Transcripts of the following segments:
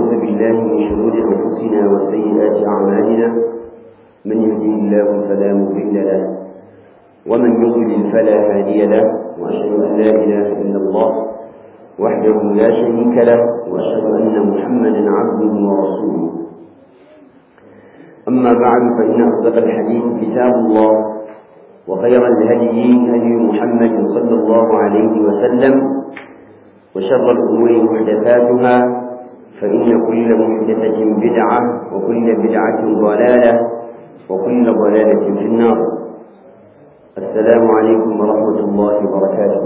ونعوذ بالله من شرور أنفسنا وسيئات أعمالنا من يهده الله فلا مضل له ومن يضلل فلا هادي له وأشهد أن لا إله إلا الله وحده لا شريك له وأشهد أن محمدا عبده ورسوله أما بعد فإن أصدق الحديث كتاب الله وخير الهدي هدي محمد صلى الله عليه وسلم وشر الأمور محدثاتها فإن كل محدثة بدعة وكل بدعة ضلالة وكل ضلالة في النار السلام عليكم ورحمة الله وبركاته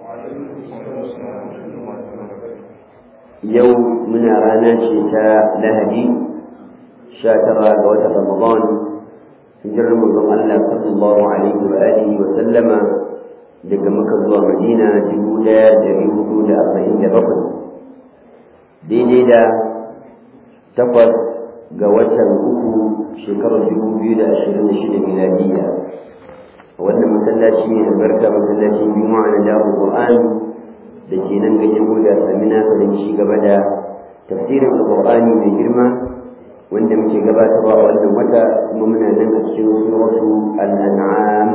يوم من رانا شتاء لهدي شاترا قوة رمضان hijirar manzon Allah sallallahu alaihi wa alihi wa sallama daga Makka zuwa Madina dubu ɗaya da ɗari hudu da arba'in da bakwai daidai da takwas ga watan uku shekarar dubu biyu da ashirin da shida miladiyya a wannan masallaci ne albarka masallacin juma'a na dawo Qur'an da ke nan ganyen goda samina da ci gaba da tafsirin alƙur'ani mai girma wanda muke gabatarwa a wannan wata kuma muna nan a cikin suratu al-an'am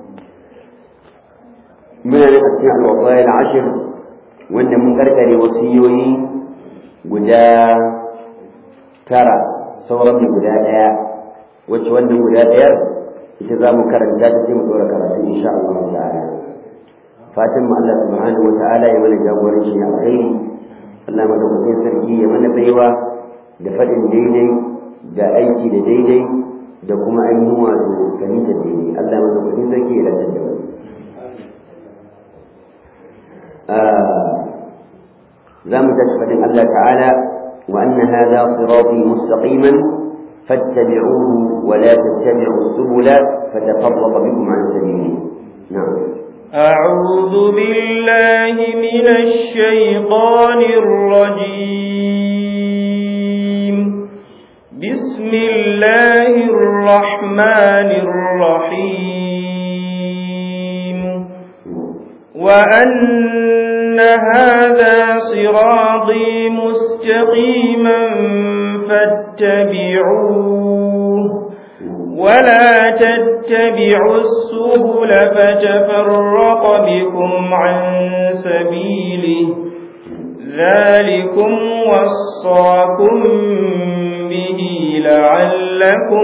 muna nan a cikin al-wasaya al-ashir wanda mun karkare wasiyoyi guda tara sauran mu guda daya wacce wannan guda dayar ita za mu karanta ta sai mu dora karatu insha Allah ta'ala fatan mu Allah subhanahu wa ta'ala ya mana jagoranci a alkhairi Allah madaukakin sarki ya mana baiwa da faɗin daidai da aiki da daidai da kuma ainihin wato fahimtar daidai Allah madaukakin sarki ya lantar da wani za mu tashi faɗin Allah ta'ala wa anna hadha sirati mustaqiman fattabi'uhu wa la tattabi'u subula fatafarraqa bikum an sabili na'am أعوذ بالله من الشيطان الرجيم بسم الله الرحمن الرحيم وأن هذا صراطي مستقيما فاتبعوه ولا تتبعوا السبل فتفرق بكم عن سبيله ذلكم وصاكم به لعلكم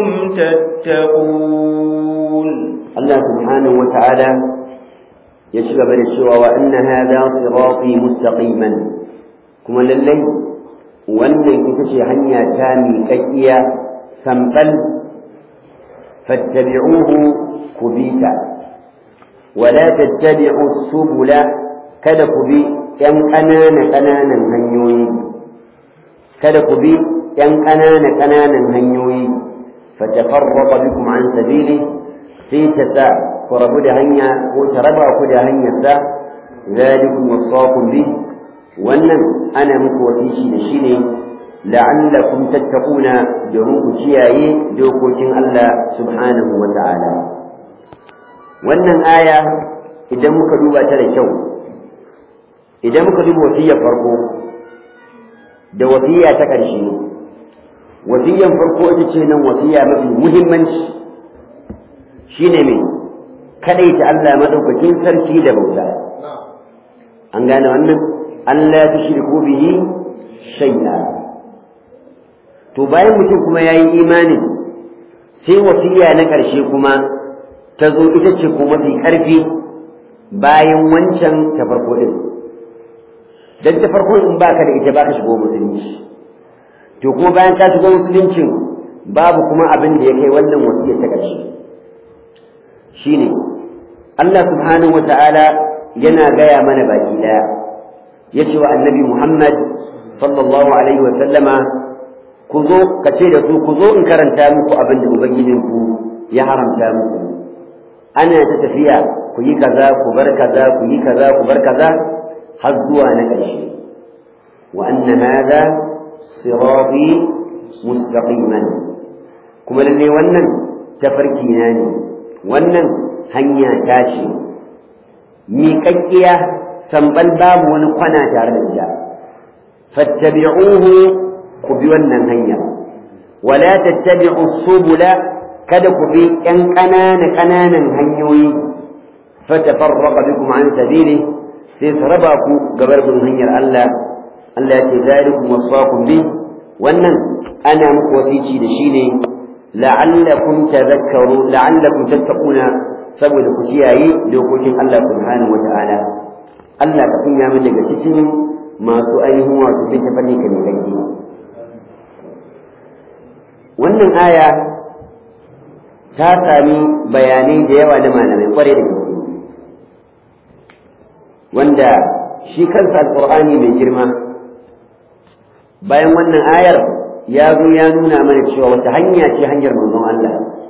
تتقون الله سبحانه وتعالى يشغب الشوى وأن هذا صراطي مستقيما كما للي وأن كتشي هنيا تامي كيئة سنبل فاتبعوه كبيتا ولا تتبعوا السبل kada ku bi ‘yan ƙanana-ƙananan hanyoyi, kada ku bi ‘yan ƙanana-ƙananan hanyoyi, fatafarraqa bikum an sabili sai ta sa ku rabu da hanya ko ta raba ku da hanyarsa, zalikum wasaqum bi wannan ana muku wasishi da shi ne la'allakum tattaquna domin ku kiyaye dokokin Allah subhanahu wa ta'ala. Wannan aya idan muka duba ta da kyau idan muka duba wasiyar farko da wasiya ta ƙarshe wasiyar farko ita ce nan wasiya mafi muhimmanci shine mai kadaita Allah madaukakin sarki da bauta an gane wannan Allah ya tushriku bihi shay'a to bayan mutum kuma yayi imani sai wasiya na ƙarshe kuma ta zo ita ce ko mafi ƙarfi bayan wancan ta farko din dan ta farko in baka da ita baka shigo musulunci to kuma bayan ka shigo musuluncin babu kuma abin da ya kai wannan wasiya ta ƙarshe shine Allah subhanahu wata'ala yana gaya mana baki daya yace wa annabi Muhammad sallallahu alaihi wa sallama ku zo ka ce da su ku zo in karanta muku abin da ubangijinku ya haramta muku ana ta tafiya ku yi kaza ku bar kaza ku yi kaza ku bar kaza har zuwa na ƙarshe wa anna hadha sirati mustaqiman kuma lalle wannan tafarki na ne wannan hanya ta ce miƙaƙƙiya sambal babu wani kwana tare da ita fattabi'uhu ku bi wannan hanya wala tattabi'u subula kada ku bi ƴan ƙananan ƙananan hanyoyi fatafarraqa bikum an sabili sai su raba ku gabar bin hanyar Allah Allah ya ce zalikum wasaqum bi wannan ana muku wasici da shi ne la'allakum tadhakkaru la'allakum tattaquna saboda ku kiyaye dokokin Allah subhanahu wata'ala Allah ka kunya mu daga cikin masu ainihin wato bin tafanni ka ne kanki wannan aya ta sami bayanai da yawa na malamai kware da gaske wanda shi kansa alqur'ani mai girma bayan wannan ayar ya zo ya nuna mana cewa wata hanya ce hanyar manzon Allah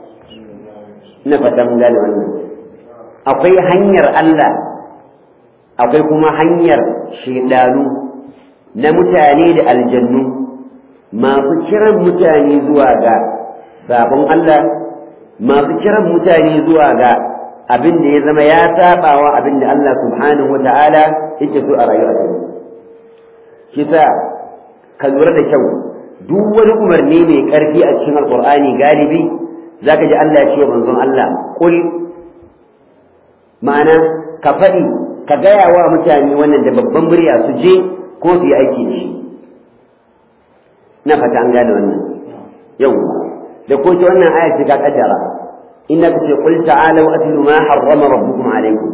ina fata mun gane wannan akwai hanyar Allah akwai kuma hanyar shaidanu na mutane da aljannu masu kiran mutane zuwa ga sabon Allah masu kiran mutane zuwa ga abin da ya zama ya sabawa abin da Allah subhanahu wa ta'ala yake so a rayuwa shi sa ka lura da kyau duk wani umarni mai ƙarfi a cikin alƙur'ani galibi zaka ji Allah ya ce wa manzon Allah kul ma'ana ka faɗi ka gaya wa mutane wannan da babban murya su je ko su yi aiki da shi na fata an gane wannan yau da ko ce wannan aya ce ka kaddara inna ka ce qul ta'alu atlu ma harrama rabbukum alaykum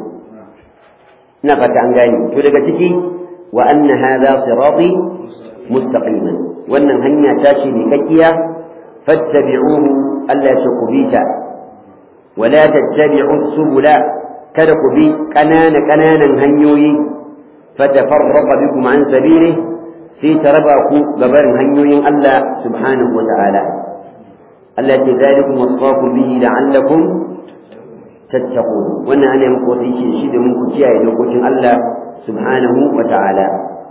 na fata an gane to daga ciki wa anna hadha sirati mustaqiman wannan hanya ta ce mai kakkiya fattabi'uhu Allah ya kubita wala tattabi'u subula kada ku bi ƙanana ƙananan hanyoyi fatafarraqa bikum an sabili sai ta raba ku gabarin hanyoyin Allah subhanahu wa ta'ala Allah ce zalikum wasaqu bihi la'allakum tattaqun wannan ana muku wasiki shi da mun ku kiyaye dokokin Allah subhanahu wa ta'ala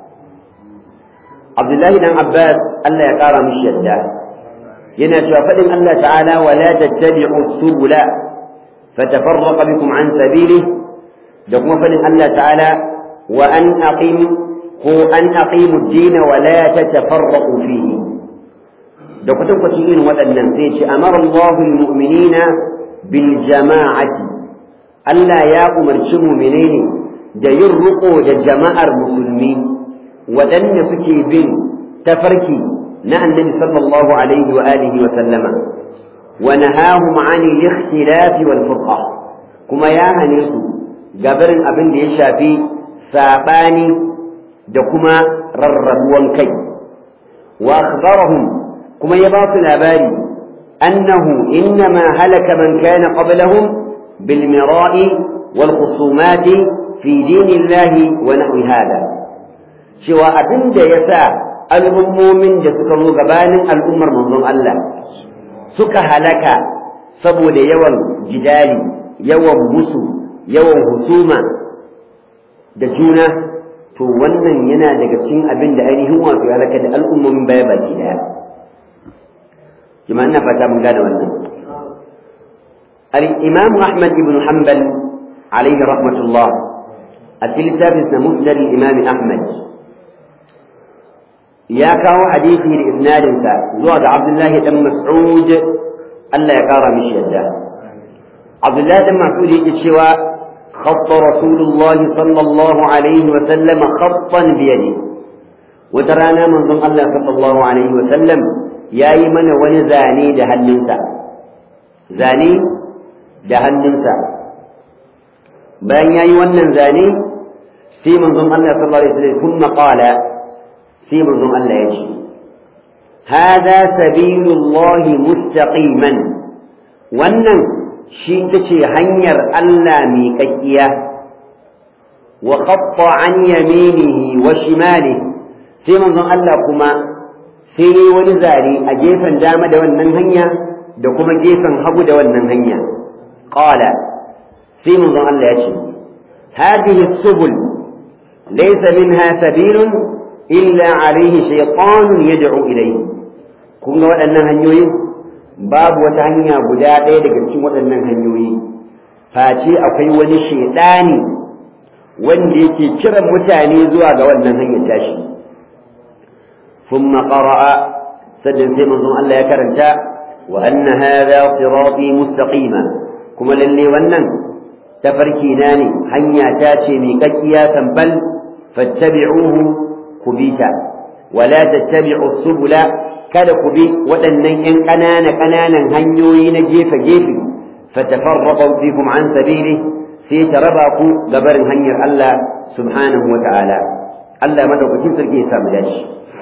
Abdullahi dan Abbas Allah ya kara mishi yadda yana cewa fadin Allah ta'ala wala tattabi'u subula fatafarraqa bikum an sabilihi da kuma fadin Allah ta'ala wa an aqim ko an aqimu ad-din wa la tatafarraqu fihi da kutan kwacin irin waɗannan sai ce amara Allahu al-mu'minina bil jama'ati Allah ya umarci mu'minai ne da yin riƙo da jama'ar musulmi waɗanda suke bin tafarki na annabi sallallahu alaihi wa alihi wa sallama wa nahahum an al-ikhtilaf wal furqa kuma ya hane su gabarin abin da ya shafi sabani da kuma rarrabuwan kai wa akhbarahum kuma ya ba su labari annahu innama halaka man kana qablahum bil mira'i wal khusumati fi dinillahi wa nahwi hada cewa abin da ya sa al'ummomin da suka zo gabanin al'ummar manzon Allah suka halaka saboda yawan jidali yawan musu yawan husuma da juna to wannan yana daga cikin abin da ainihin wato ya halaka da al'ummomin baya baki daya jama'a ina fata mun gane wannan al-imam Ahmad ibn Hanbal alaihi rahmatullah a cikin littafin musnad al-imam Ahmad ya kawo hadisi da isnadinsa zuwa ga Abdullahi dan Mas'ud Allah ya kara mishi yadda Abdullahi dan Mas'ud yake cewa خط رسول الله صلى الله عليه وسلم خطا بيده وترانا من ضمن الله صلى الله عليه وسلم يا يمن ونزاني جهنمسا زاني جهنمسا بان يا يمن زاني في من ضمن الله صلى الله عليه وسلم ثم قال sai manzon Allah ya ce hada sabilullahi mustaqiman wannan shi ta ce hanyar Allah mai kakkiya wa qatta an yaminihi wa shimalihi sai manzon Allah kuma sai yi wani zare a gefen dama da wannan hanya da kuma gefen hagu da wannan hanya qala sai manzon Allah ya ce hadhihi subul laysa minha sabilun illa alaihi shaytanun yad'u ilayhi kun ga waɗannan hanyoyi babu wata hanya guda ɗaya daga cikin waɗannan hanyoyi face akwai wani shaidani wanda yake kiran mutane zuwa ga wannan hanyar tashi ثم قرأ sannan sai manzon Allah ya karanta wa anna hadha sirati mustaqima kuma lalle wannan tafarki na ne hanya ta ce mai kakkiya tambal fattabi'uhu kubita wala tattabi'u subula kada ku bi waɗannan ƴan ƙanana ƙananan hanyoyi na gefe gefe fatafarraqu bikum an sabili sai ta raba ku gabarin hanyar Allah subhanahu wa ta'ala Allah madaukakin sarki ya samu dashi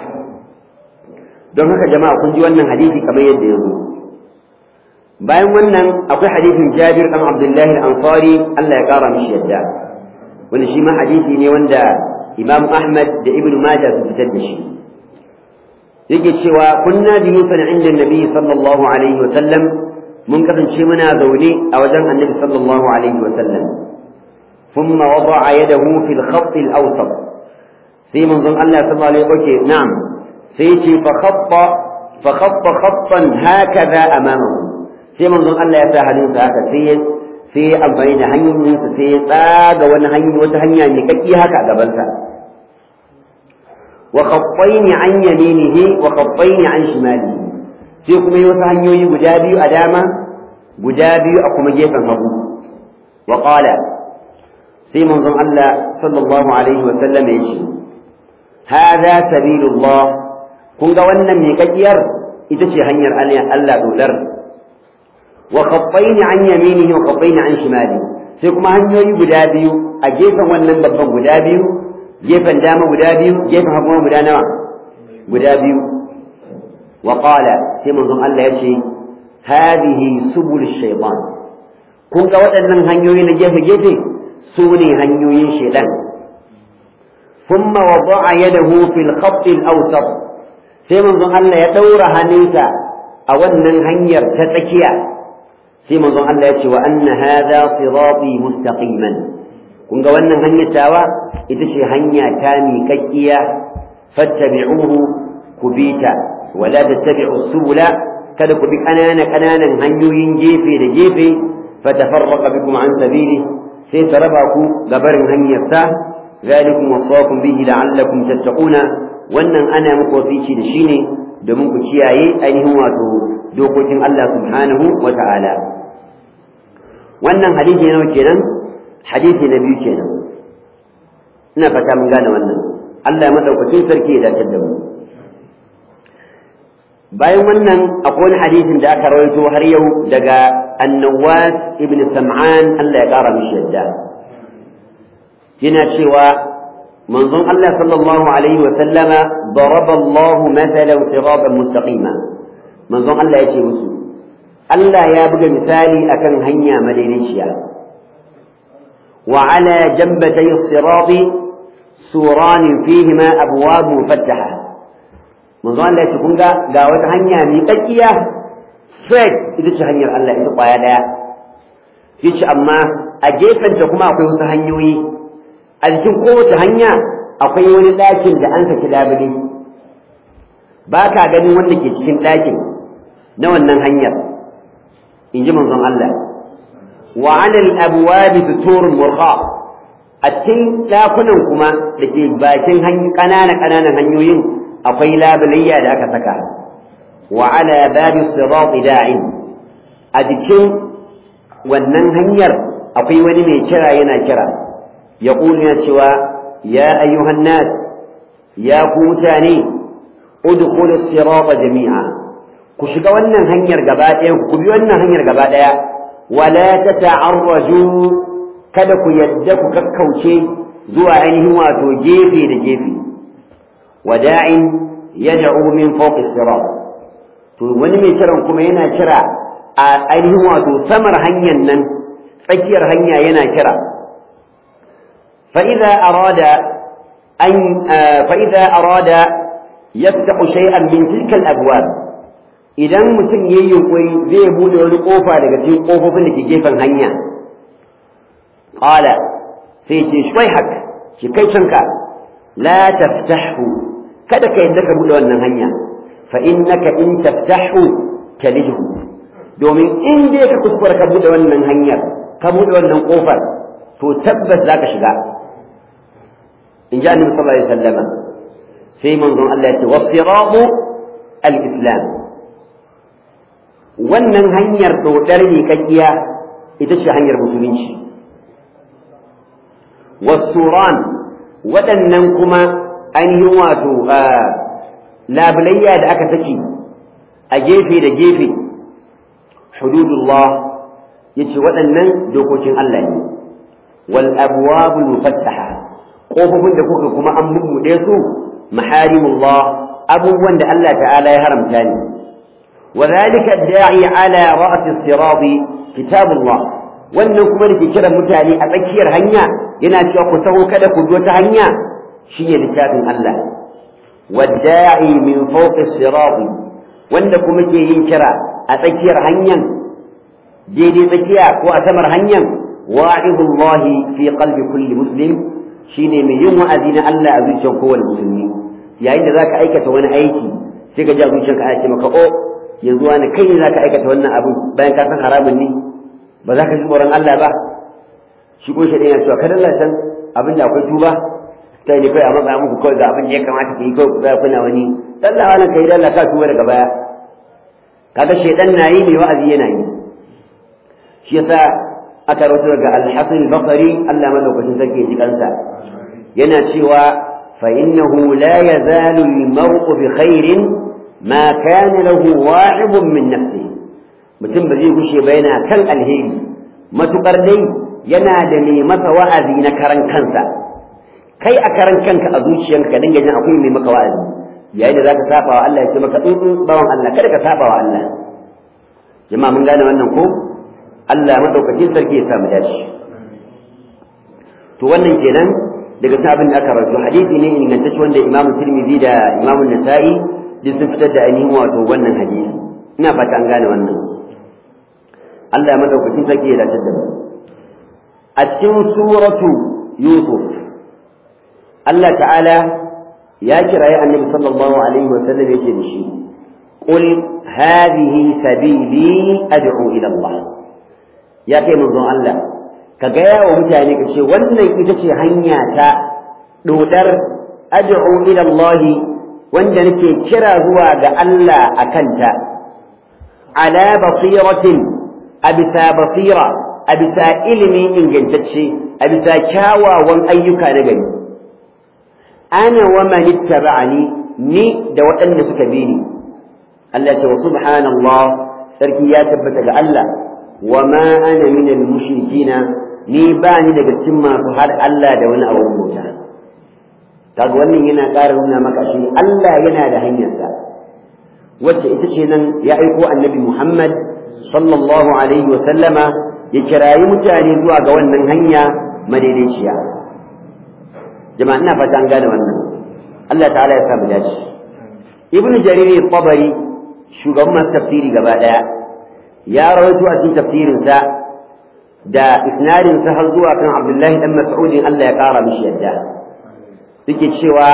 don haka jama'a kun ji wannan hadisi kamar yadda ya zo bayan wannan akwai hadisin Jabir dan Abdullahi al-Ansari Allah ya kara mishi yadda wanda shi ma hadisi ne wanda Imam Ahmad da Ibn Majah su fitar da shi yake cewa kunna julusan inda Nabi sallallahu alaihi wa sallam mun kasance muna zaune a wajen Annabi sallallahu alaihi wa sallam ثم وضع يده في الخط الأوسط sai manzon Allah sallallahu alaihi wasallam na'am sai ce fa khatta fa khatta khattan hakaza amamahu sai manzon Allah ya sa hannunsa haka sai sai ya amfani da hanyoyinsa sai ya tsaga wani hanya wata hanya mai kakki haka a gabansa wa khattaini an yaminihi wa khattaini an shimalihi sai kuma yi wasu hanyoyi guda biyu a dama guda biyu a kuma gefen hagu wa qala sai manzon Allah sallallahu alaihi wa sallam ya ce هذا سبيل الله kun ga wannan miƙaƙiyar ita ce hanyar Allah dolar wa khaffaini an yaminihi wa khaffaini an shimali sai kuma hanyoyi guda biyu a gefen wannan babban guda biyu gefen dama guda biyu gefen hagu guda nawa guda biyu wa qala sai manzon Allah ya ce hadhihi subul shaytan kun ga waɗannan hanyoyi na gefe gefe su ne hanyoyin shaitan ثم وضع يده في الخط الأوسط sai manzon Allah ya ɗaura hannunsa a wannan hanyar ta tsakiya sai manzon Allah ya ce wa anna hadha sirati mustaqiman kun ga wannan hanyar tawa ita ce hanya ta miƙaƙƙiya fattabi'uhu ku bi ta wala tattabi'u subula kada ku bi ƙanana ƙananan hanyoyin gefe da gefe fatafarraqa bikum an sabili sai ta raba ku gabarin hanyar ta ذلكم وصاكم به لعلكم تتقون wannan ana muku wasici da shi ne domin ku kiyaye ainihin wato dokokin Allah subhanahu wa ta'ala wannan hadisi nawa kenan hadisi na biyu kenan ina fata mun gane wannan Allah ya madaukakin sarki ya dace da mu bayan wannan akwai wani hadisin da aka rawaito har yau daga annawas ibn sam'an Allah ya kara mishi yadda yana cewa manzon Allah sallallahu alaihi wa sallama daraba Allah mathalan siratan mustaqima manzon Allah ya ce musu Allah ya buga misali akan hanya madaidaiciya wa ala jambatay as-sirati suran fihima abwab mufattaha manzon Allah ya ce kun ga ga wata hanya mai kakkiya straight ita ce hanyar Allah ita kwaya daya yace amma a gefenta kuma akwai wasu hanyoyi a jikin kowace hanya akwai wani ɗakin da an saki labule ba ka ganin wanda ke cikin ɗakin na wannan hanyar in ji manzon Allah wa anil abwabi suturun murqa a cikin ɗakunan kuma da ke bakin ƙananan ƙananan hanyoyin akwai labulayya da aka saka wa ala babi sirat da'in a jikin wannan hanyar akwai wani mai kira yana kira يقول يا شوى يا أيها الناس يا كوتاني ادخلوا الصراط جميعا كشكا wannan hanyar gaba ɗaya ku bi wannan hanyar gaba ɗaya wala tata'arraju kada ku yadda ku kakkauce zuwa ainihin wato gefe da gefe wada'in yad'u min fawqi sirat to wani mai kiran kuma yana kira a ainihin wato samar hanyar nan tsakiyar hanya yana kira فإذا أراد أن فإذا أراد يفتح شيئا من تلك الأبواب idan mutum ya yi yunkuri zai bude wani kofa daga cikin kofofin da ke gefen hanya qala sai ce shwai hak ki kai canka la taftahu kada ka yadda ka bude wannan hanya fa innaka in taftahu talijhu domin in dai ka kuskura ka bude wannan hanyar ka bude wannan kofar to tabbas zaka shiga in ji annabi sallallahu alaihi wasallam sai manzon Allah ya ce wasiratu al-islam wannan hanyar dodar ne kakkiya ita ce hanyar musulunci wasuran waɗannan kuma an yi wato labulayya da aka saki a gefe da gefe hududullah yace waɗannan dokokin Allah ne wal abwabul mufattaha kofofin da kuka kuma an bubbuɗe su maharimullah abubuwan da Allah ta'ala ya haramta ne wa zalika da'i ala ra'si as-sirat kitabullah wannan kuma da ke kiran mutane a tsakiyar hanya yana cewa ku taho kada ku bi wata hanya shine littafin Allah wadda'i min fawqi as-sirat wanda kuma ke yin kira a tsakiyar hanyar daidai tsakiya ko a samar hanyar wa'idullahi fi qalbi kulli muslim shine mai yin wa'azi na Allah a zuciyar kowane musulmi yayin da zaka aikata wani aiki sai ka ji a zuciyarka ana ce maka o yanzu wani kai ne zaka aikata wannan abin bayan ka san haramun ne ba za ka ji tsoron Allah ba shi ko shaɗin yana cewa kada Allah san abin da akwai tuba ta ne kai a matsa muku kawai ga abin da ya kamata ka yi kawai ku za kuna wani Allah wani kai da Allah ka tuba daga baya kaga shaidan na yi ne wa'azi yana yi shi yasa aka rawaito daga al-Hasan al-Basri Allah madaukakin sarki ji kansa yana cewa fa innahu la yazalu al-mar'u bi khairin ma kana lahu wa'ibun min nafsihi mutum ba zai gushe ba yana kan alheri matukar dai yana da mai masa wa'azi na karan kansa kai a karan kanka a zuciyanka dinga jin akwai mai maka wa'azi yayin da zaka saba wa Allah ya ce maka in bawan Allah kada ka saba wa Allah jama'a mun gane wannan ko Allah madaukakin sarki ya samu dashi to wannan kenan daga sabin da aka rawaito hadisi ne ingantacce wanda Imam Tirmidhi da Imam Nasa'i duk sun fitar da ainihin wato wannan hadisi ina fata an gane wannan Allah madaukakin sarki ya dace da mu a cikin suratu Yusuf Allah ta'ala ya kirayi annabi sallallahu alaihi wa sallam yake da shi qul hadhihi sabili ad'u ila Allah ya kai manzon Allah ka gaya wa mutane ka ce wannan ita ce hanya ta dodar ad'u ila Allah wanda nake kira zuwa ga Allah akanta ala basiratin a bisa basira a bisa ilimin ingantacce a bisa kyawawan ayyuka na gari ana wa man ittaba'ani ni da waɗanda suka bi ni Allah ta wa subhanallah sarki ya tabbata ga Allah wa ma ana min al-mushrikina ni ba ni daga cikin masu har Allah da wani abu bauta kaga wannan yana ƙara nuna maka shi Allah yana da hanyarsa wacce ita ce nan ya aiko annabi Muhammad sallallahu alaihi wa sallama ya kirayi mutane zuwa ga wannan hanya madaidaiciya jama'a ina fata an gane wannan Allah ta'ala ya samu dace ibnu jarir tabari shugaban masu tafsiri gaba daya ya rawaito a cikin tafsirinsa da isnadinsa har zuwa kan abdullahi dan mas'udin Allah ya kara mishi yadda suke cewa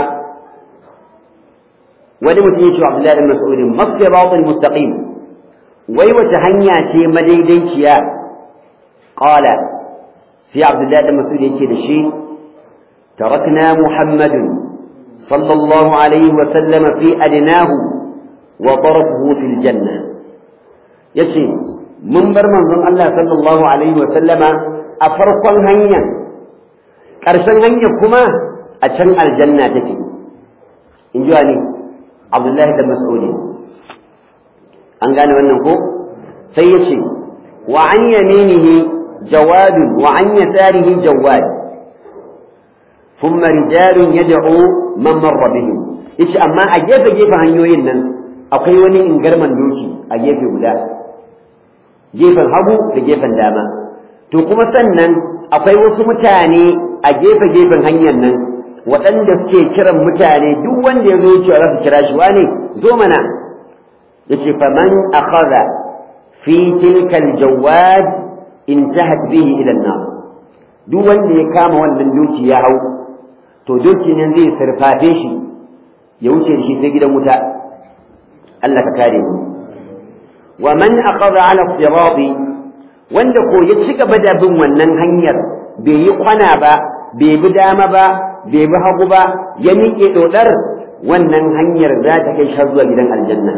wani mutum ya ce abdullahi dan mas'udin masiratul mustaqim wai wata hanya ce madaidaiciya qala sai abdullahi dan mas'ud yake da shi tarakna muhammadun sallallahu alaihi wa sallama fi adnahu wa tarafuhu fil janna yace mun bar manzon Allah sallallahu alaihi wa sallama a farkon hanya ƙarshen hanya kuma a can aljanna take in ji wani abdullahi da mas'udi an gane wannan ko sai ya ce wa an yaminihi jawadun wa an yasarihi jawad thumma rijalun yad'u man marra bihim yace amma a gefe gefe hanyoyin nan akwai wani ingarman doki a gefe guda gefen hagu da gefen dama to kuma sannan akwai wasu mutane a gefe gefen hanyar nan waɗanda suke kiran mutane duk wanda ya zo cewa za su kira shi wane zo mana yace faman akhadha fi tilka aljawad intahat bihi ila an-nar duk wanda ya kama wannan doki ya hau to doki nan zai sarfafe shi ya wuce shi sai gidan wuta Allah ka kare mu wa man akhadha ala sirati wanda ko ya ci gaba da bin wannan hanyar bai yi kwana ba bai bi dama ba bai bi hagu ba ya miƙe dodar wannan hanyar za ta kai shi zuwa gidan aljanna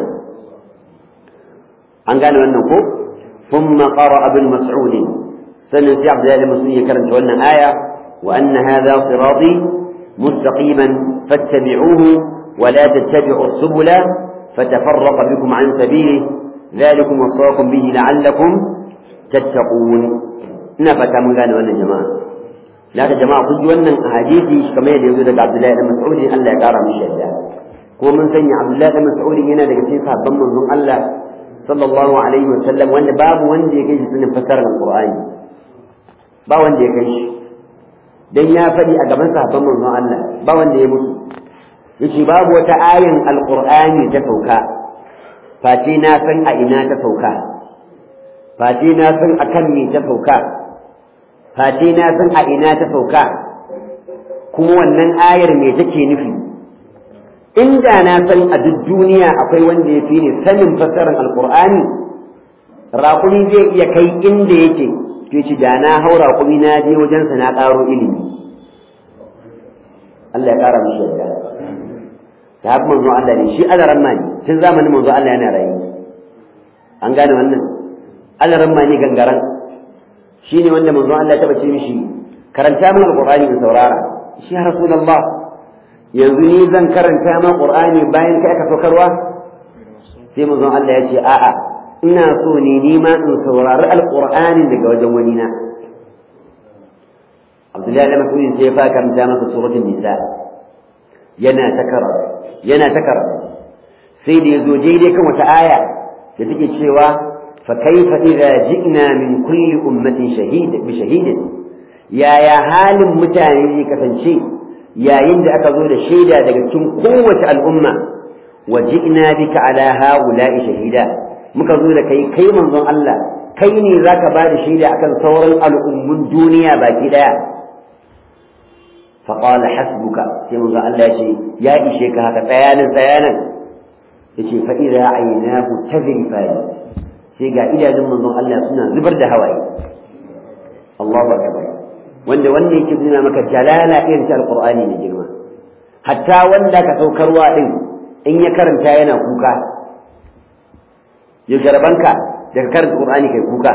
an gane wannan ko ثم قرأ ابن مسعود سنة عبد الله المسلمين كرمت ولنا آية وأن هذا صراطي مستقيما فاتبعوه ولا تتبعوا السبل فتفرق بكم عن سبيله ذلكم وصاكم به لعلكم تتقون نفت من قال وانا جماعة لا جماعة قد وانا حديثي كما يقول عبد الله بن مسعود أن لا يقارى من شهده ko mun sanya Abdullahi da Mas'ud yana daga cikin sahabban manzon Allah sallallahu alaihi wasallam wanda babu wanda ya kai shi sanin fasarar Al-Qur'ani ba wanda ya kai shi dan ya faɗi a gaban sahabban manzon Allah ba wanda ya mutu yace babu wata ayin Al-Qur'ani ta sauka face na san a ina ta sauka face na san akan me ta sauka face na san a ina ta sauka kuma wannan ayar me take nufi inda na san a duk duniya akwai wanda ya fi ni sanin fassarar alkur'ani raƙumi zai iya kai inda yake ke ci da na hau raƙumi na je wajensa na ƙaro ilimi Allah ya ƙara mishi yadda ta haɓi manzo Allah ne shi alaran ma ne tun zamanin manzo Allah yana rayu an gane wannan alaran ma ne gangaran shi ne wanda manzo Allah ya taɓa ce mishi karanta min alkur'ani in saurara shi ya rasulullah yanzu ni zan karanta ma qur'ani bayan kai aka saukarwa sai manzon Allah ya ce a'a ina so ne ni ma in saurari alqur'ani daga wajen wani na Abdullahi da Mas'ud sai ya fara karanta masa suratul nisa yana takara yana takara sai da yazo daidai kan wata aya da take cewa fa kaifa idza ji'na min kulli ummatin shahid bi shahidin yaya halin mutane zai kasance yayin da aka zo da shaida daga cikin kowace al'umma wa ji'na bika ala haula'i shahida muka zo da kai kai manzon Allah kai ne zaka ba da shaida akan sauran al'ummun duniya baki daya fa qala hasbuka sai manzon Allah ya ce ya ishe ka haka tsayanin tsayanin yace fa idza aynahu tadrifani sai ga idanun manzon Allah suna zubar da hawaye Allahu akbar wanda wanda yake nuna maka jalala irin ta alqur'ani ne girma hatta wanda ka saukarwa din in ya karanta yana kuka ya garbanka daga karanta qur'ani kai kuka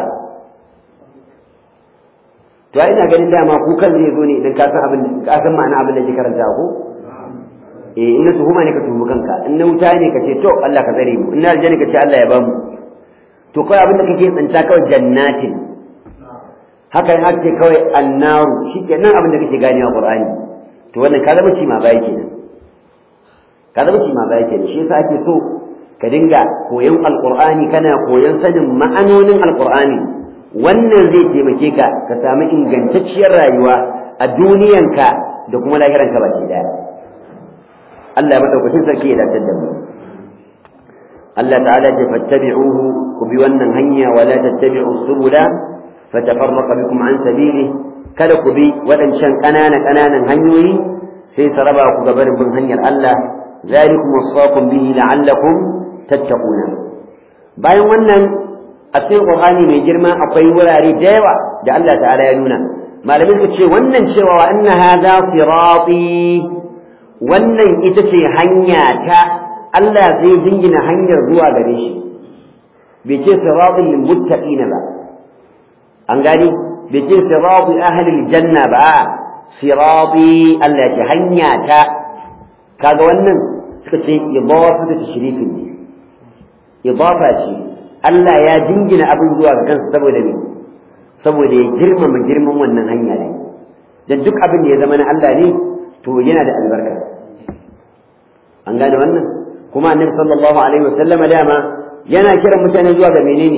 to ai ina ganin dama kukan zai zo ne idan ka san abin ka san ma'ana abin da ke karanta ko eh in na tuhuma ne ka tuhu kanka in na wuta ne ka ce to Allah ka tsare mu in na aljanna ka ce Allah ya bamu to kawai abin da kake tsanta kawai jannatin haka in ake kawai annaru shi ke nan abin da kake ganewa qur'ani to wannan ka zama ci ma baya kenan ka zama ci ma baya kenan shi yasa ake so ka dinga koyon alqur'ani kana koyon sanin ma'anonin alqur'ani wannan zai taimake ka ka samu ingantacciyar rayuwa a duniyanka da kuma lahiranka baki daya Allah ya madaukakin sarki ya dace da mu Allah ta'ala ya fattabi'uhu ku bi wannan hanya wala tattabi'us subula fatafarraqa bikum an sabili kada ku bi waɗancan ƙanana ƙananan hanyoyi sai su raba ku ga barin bin hanyar Allah zalikum wasaqum bihi la'allakum tattaquna bayan wannan a cikin Qur'ani mai girma akwai wurare da yawa da Allah ta'ala ya nuna malamin ka ce wannan cewa wa anna hadha sirati wannan ita ce hanya ta Allah zai jingina hanyar zuwa gare shi bai ce siratul lil muttaqina ba an gani bai ce sirati ahlil janna ba sirati Allah ce hanya ta kaga wannan suka ce idafa ta tashrifin ne idafa ce Allah ya jingina abin zuwa ga kansa saboda me saboda ya girmama girman wannan hanya ne da duk abin da ya zama na Allah ne to yana da albarka an gane wannan kuma annabi sallallahu alaihi wasallama dama yana kiran mutane zuwa ga menene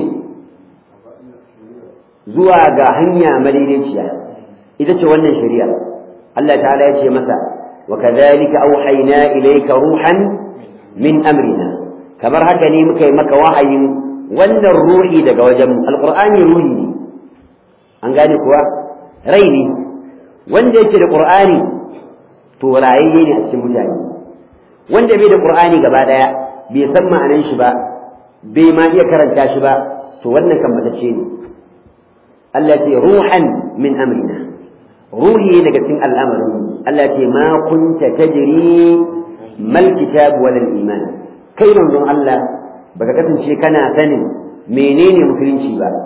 zuwa ga hanya madaidaiciya ita ce wannan shari'a Allah ta'ala ya ce masa wa kadhalika auhayna ilayka ruhan min amrina kamar haka ne muka yi maka wahayin wannan ruhi daga wajen alqur'ani ruhi ne an gane kuwa rai ne wanda yake da qur'ani to rayayye ne a cikin mutane wanda bai da qur'ani gaba daya bai san ma'anan shi ba bai ma iya karanta shi ba to wannan kan matacce ne Allah ce ruhan min amrina ruhi daga cikin al'amarin Allah ce ma kunta tajri mal kitab wal iman kai manzon Allah baka kasance kana sanin menene musulunci ba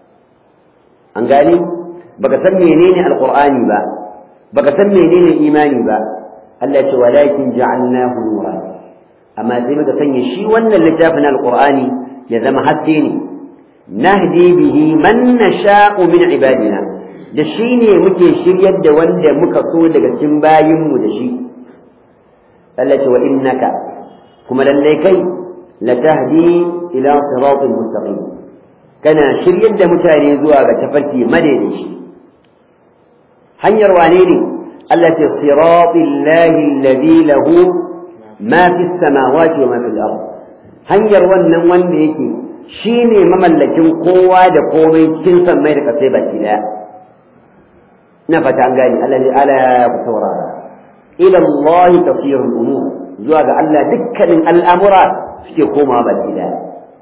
an gane baka san menene alqur'ani ba baka san menene imani ba Allah ce walakin ja'alnahu nuran amma sai muka sanya shi wannan littafin alqur'ani ya zama haske ne nahdi bihi man nasha'u min ibadina da shi ne muke shiryar da wanda muka so daga cikin bayinmu da shi Allah ce wa innaka kuma lallai kai latahdi ila siratin mustaqim kana shiryar da mutane zuwa ga tafarki madaidaici hanyar wane ne Allah ce siratil lahi alladhi lahu ma fi samawati wa ma fil ard hanyar wannan wanda yake shine mamallakin kowa da komai cikin sammai da kasai baki daya ina fata an gani Allah ne ala ku saurara ila Allah tasiru al-umur zuwa ga Allah dukkanin al'amura suke komawa baki daya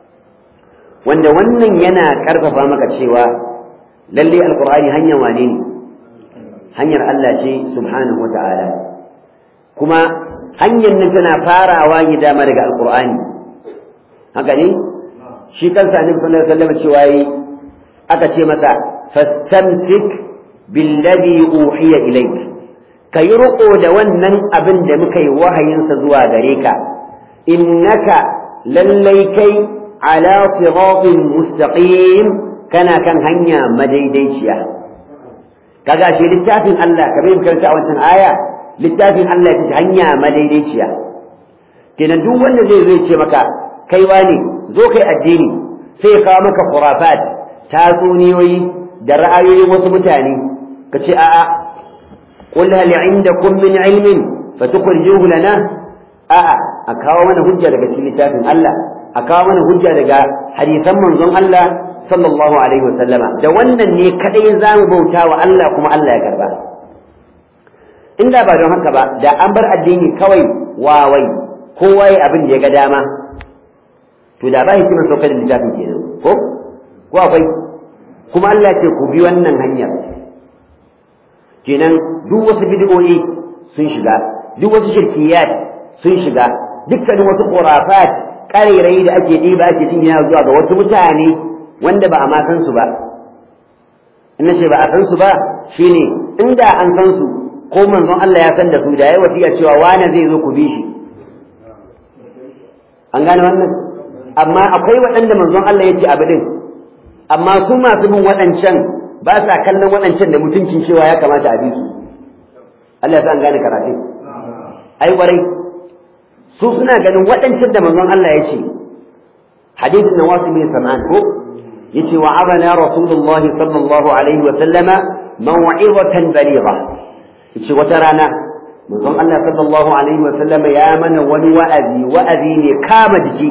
wanda wannan yana karfafa maka cewa lalle alqur'ani hanyar wane ne hanyar Allah ce subhanahu wata'ala kuma hanyar nan tana farawa ne dama daga alqur'ani haka ne shi kansa annabi sallallahu alaihi wasallam cewa yi aka ce masa fastamsik billadhi uhiya ilayk kayi riƙo da wannan abin da muka yi wahayinsa zuwa gare ka innaka lallai kai ala siratin mustaqim kana kan hanya madaidaiciya kaga shi littafin Allah kamar yadda karanta a wancan aya littafin Allah ya hanya madaidaiciya kenan duk wanda zai zai ce maka kai wani zo kai addini sai ya kawo maka khurafat tatsuniyoyi da ra'ayoyin wasu mutane ka ce a'a qul hal indakum min ilmin fatukhrijuhu lana a'a a kawo mana hujja daga cikin littafin Allah a kawo mana hujja daga hadisan manzon Allah sallallahu alaihi wa sallama da wannan ne kadai zamu bauta wa Allah kuma Allah ya karba inda ba don haka ba da an bar addini kawai wawai kowa ya abin da ya ga dama to da ba hikimar saukar da littafin kenan ko ko akwai kuma Allah ce ku bi wannan hanyar kenan duk wasu bid'o'i sun shiga duk wasu shirkiyat sun shiga dukkanin wasu khurafat ƙarairayi da ake ɗiba ake jingina zuwa ga wasu mutane wanda ba a ma san su ba in ce ba a san su ba shine inda an san su ko manzon Allah ya san da su da yayi wasiya cewa wani zai zo ku bi shi an gane wannan amma akwai waɗanda manzon Allah ya ce abu din amma su masu bin waɗancan ba sa kallon waɗancan da mutuncin cewa ya kamata a bi su Allah ya sa an gane karatu ai warai su suna ganin waɗancan da manzon Allah ya ce hadithin na wasu bin sam'an ko yace wa abana rasulullah sallallahu alaihi wa sallama maw'izatan baligha yace wata rana manzon Allah sallallahu alaihi wa sallama ya mana wani wa'azi wa'azi ne kama jiki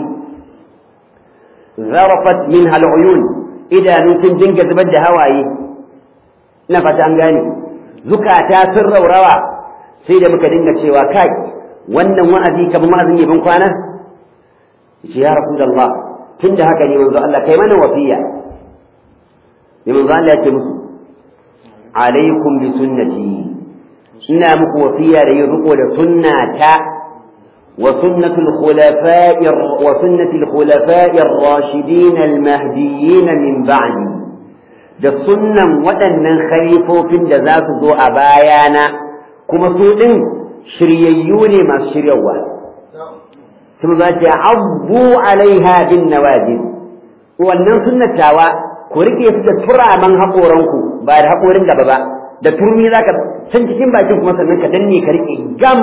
zarafat minha al'uyun idanu sun dinga zubar da hawaye ina fata an gane zukata sun raurawa sai da muka dinga cewa kai wannan wa'azi kamar wa'azin ban kwana yace ya rasulullah tunda haka ne manzo Allah kai mana wasiya ne manzo Allah ya ce musu alaikum bi sunnati ina muku wasiya da yin riko da sunnata wa sunnatul khulafa'i wa sunnatul khulafa'i ar-rashidin al-mahdiyyin min ba'di da sunnan waɗannan khalifofin da za su zo a bayana kuma su ɗin shiryayyu ne masu shiryawa sun za ta abu alaiha bin nawajin wannan sunnatawa ku rike su da turaman haƙoranku ba da haƙorin gaba ba da turmi za ka can cikin bakin kuma sannan ka danne ka rike gam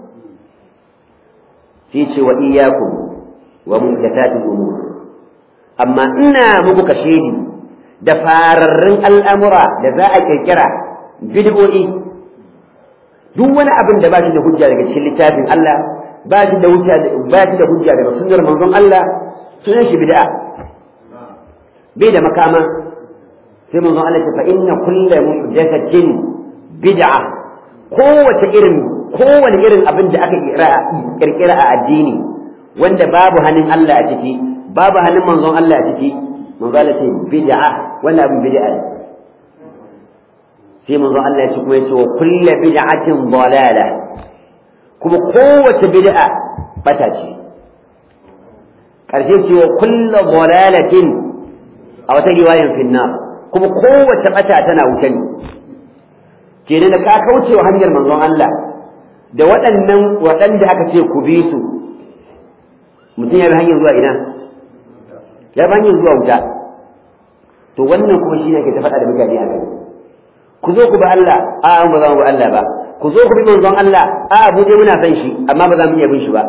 sai ce wa iyakum wa muhdathatil umur amma ina muku kashedi da fararrun al'amura da za a kirkira bid'o'i duk wani abin da ba shi da hujja daga cikin littafin Allah ba shi da hujja ba shi da hujja daga sunnar manzon Allah sunan shi bid'a bai da makama sai manzon Allah ya fa inna kullu muhdathatin bid'a kowace irin kowane irin abin da aka kirkira a addini wanda babu hannun Allah a ciki babu hannun manzon Allah a ciki manzon Allah ce bid'a wannan abin bid'a ne sai manzo Allah ya ce kuma yace wa kullu bid'atin dalala kuma kowace bid'a bata ce ƙarshe cewa kullu dalalatin a wata riwayan finnar kuma kowace bata tana wuce ne kenan da ka kaucewa hanyar manzon Allah da waɗannan waɗanda aka ce ku bi su mutum ya bi hanyar zuwa ina ya bi hanyar zuwa wuta to wannan kuma shi ne ke ta faɗa da mutane a kai ku zo ku bi Allah a an ba za mu bi Allah ba ku zo ku bi manzon Allah a mu je muna san shi amma ba za mu iya bin shi ba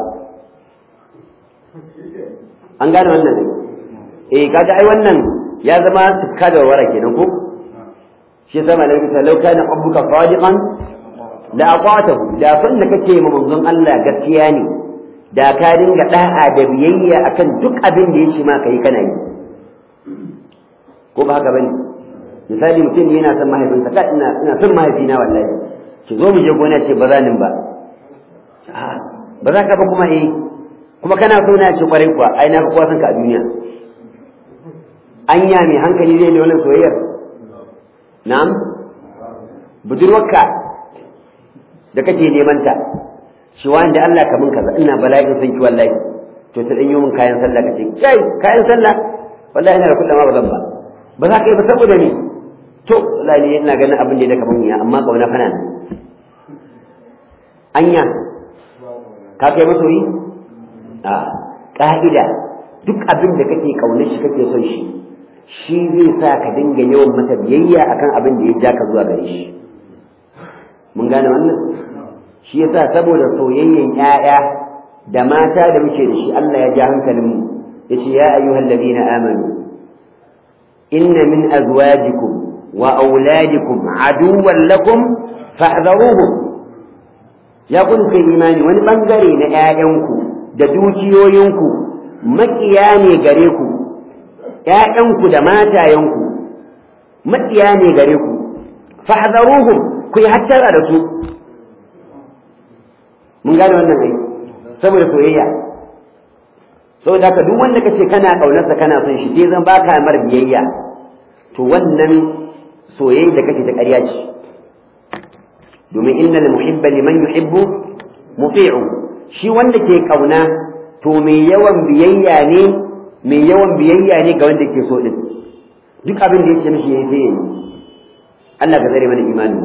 an gane wannan ne eh kaga ai wannan ya zama tukka da wara kenan ko shi zama da kisa lau kana rabbuka sadiqan la ata'tahu da san da kake ma manzon Allah gaskiya ne da ka dinga da'a da biyayya akan duk abin da yace ma kai kana yi ko ba haka bane misali mutum yana son mahaifinsa ka ina ina son mahaifina wallahi ki zo mu je gona ce ba za nin ba ba za ka ba kuma eh kuma kana so na ce kwarai kuwa ai na fi kowa son ka a duniya anya mai hankali zai da wannan soyayyar na'am budurwarka da kake neman ta shi wanda Allah ka mun kaza ina bala'in san ki wallahi to ta danyo min kayan sallah kace kai kayan sallah wallahi ina da kullum ba zan ba ba za ka yi ba saboda ni to wallahi ina ganin abin da ya kaman ya amma kauna fana nan anya ka kai masoyi a ka'ida duk abin da kake kaunar shi kake son shi shi zai sa ka dinga yawan mata biyayya akan abin da ya ja ka zuwa gare shi mun gane wannan shi yasa saboda soyayyen ƴaƴa da mata da muke da shi Allah ya ja hankalinmu yace ya ayyuhal ladina amanu inna min azwajikum wa auladikum aduwwan lakum fahdharuhum ya kun kai imani wani bangare na ƴaƴanku da dukiyoyinku makiya ne gare ku ƴaƴanku da matayenku makiya ne gare ku fahdharuhum ku yi hattara da su mun gane wannan ai saboda soyayya saboda haka duk wanda kace kana kaunarsa kana son shi sai zan baka mar biyayya to wannan soyayya da kake ta ƙarya ce domin innal muhibba liman yuhibbu muti'u shi wanda ke kauna to mai yawan biyayya ne mai yawan biyayya ne ga wanda ke so din duk abin da yake mishi yayi sai yayi Allah ka zare mana imanin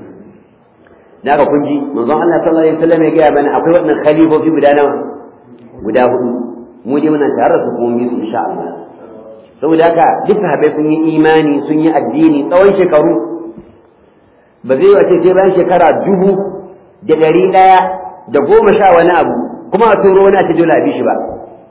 da aka kunji manzon Allah sallallahu alaihi wasallam ya gaya mana akwai wannan khalifofi guda nawa guda hudu mu je muna tare su kuma mu insha Allah saboda haka duk sahabbai sun yi imani sun yi addini tsawon shekaru ba zai wace sai bayan shekara dubu da ɗari ɗaya da goma sha wani abu kuma a turo wani a ce dole a bi shi ba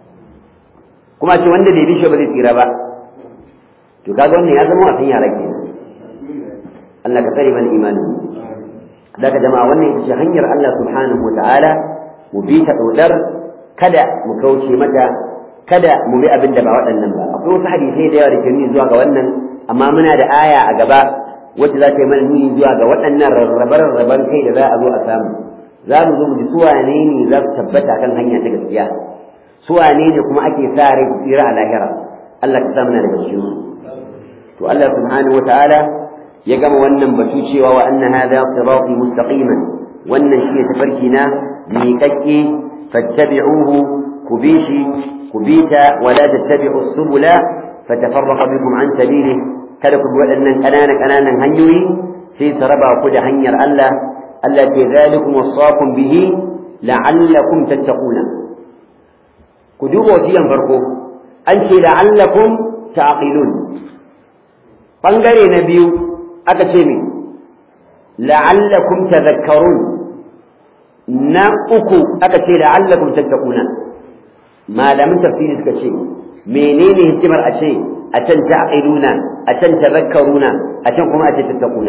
kuma a ce wanda bai bi shi ba zai tsira ba to kaga wannan ya zama wasan yara kenan Allah ka tsare mana imanin daga jama'a wannan ita ce hanyar Allah subhanahu wata'ala mu bi ta daudar kada mu kauce mata kada mu bi abin da ba waɗannan ba akwai wasu hadisai da yawa da ke nuni zuwa ga wannan amma muna da aya a gaba wacce za ta yi mana nuni zuwa ga waɗannan rarrabe-rarraben kai da za a zo a samu za mu zo mu ji suwane ne za su tabbata kan hanya ta gaskiya suwane ne kuma ake sa rai su tsira a lahira Allah ka sa muna daga cikin su to Allah subhanahu wata'ala ya gama wannan batu cewa wa anna hadha sirati mustaqiman wannan shine tafarki na miƙaƙƙe fattabi'uhu ku bi shi ku bi ta wala tattabi'u subula fatafarraqa bikum an sabilihi kada ku bi waɗannan ƙananan ƙananan hanyoyi sai su raba ku da hanyar Allah Allah ke zalikum wasaqum bihi la'allakum tattaquna ku duba wasiyan farko an ce la'allakum ta'qilun bangare na biyu aka ce min la'allakum tadhakkarun na uku aka ce la'allakum tattaquna malamin tafsiri suka ce menene hikimar a ce a can ta'qiluna a can tadhakkaruna a can kuma a ce tattaquna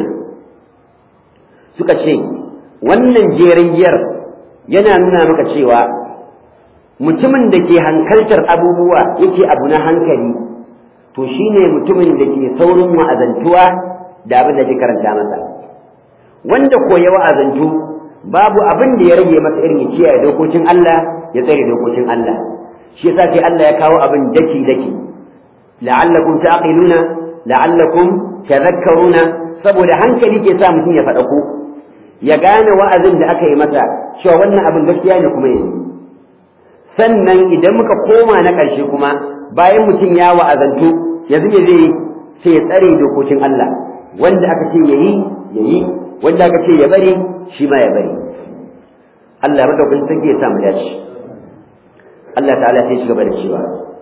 suka ce wannan jeriyar yana nuna maka cewa mutumin da ke hankaltar abubuwa yake abu na hankali to shine mutumin da ke saurin wa'azantuwa da abin da ke karanta masa wanda ko ya wa'azantu babu abin da ya rage masa irin ya kiyaye dokokin Allah ya tsare dokokin Allah shi yasa sai Allah ya kawo abin daki daki la'allakum taqiluna la'allakum tadhakkaruna saboda hankali ke sa mutum ya faɗa ku ya gane wa'azin da aka yi masa cewa wannan abin gaskiya ne kuma yanzu sannan idan muka koma na ƙarshe kuma bayan mutum ya wa'azantu yanzu me zai yi sai ya tsare dokokin Allah wanda aka ce yayi yayi wanda aka ce ya bari shi ma ya bari Allah madaukakin sarki ya sa mu dace Allah ta'ala sai shi gaba da cewa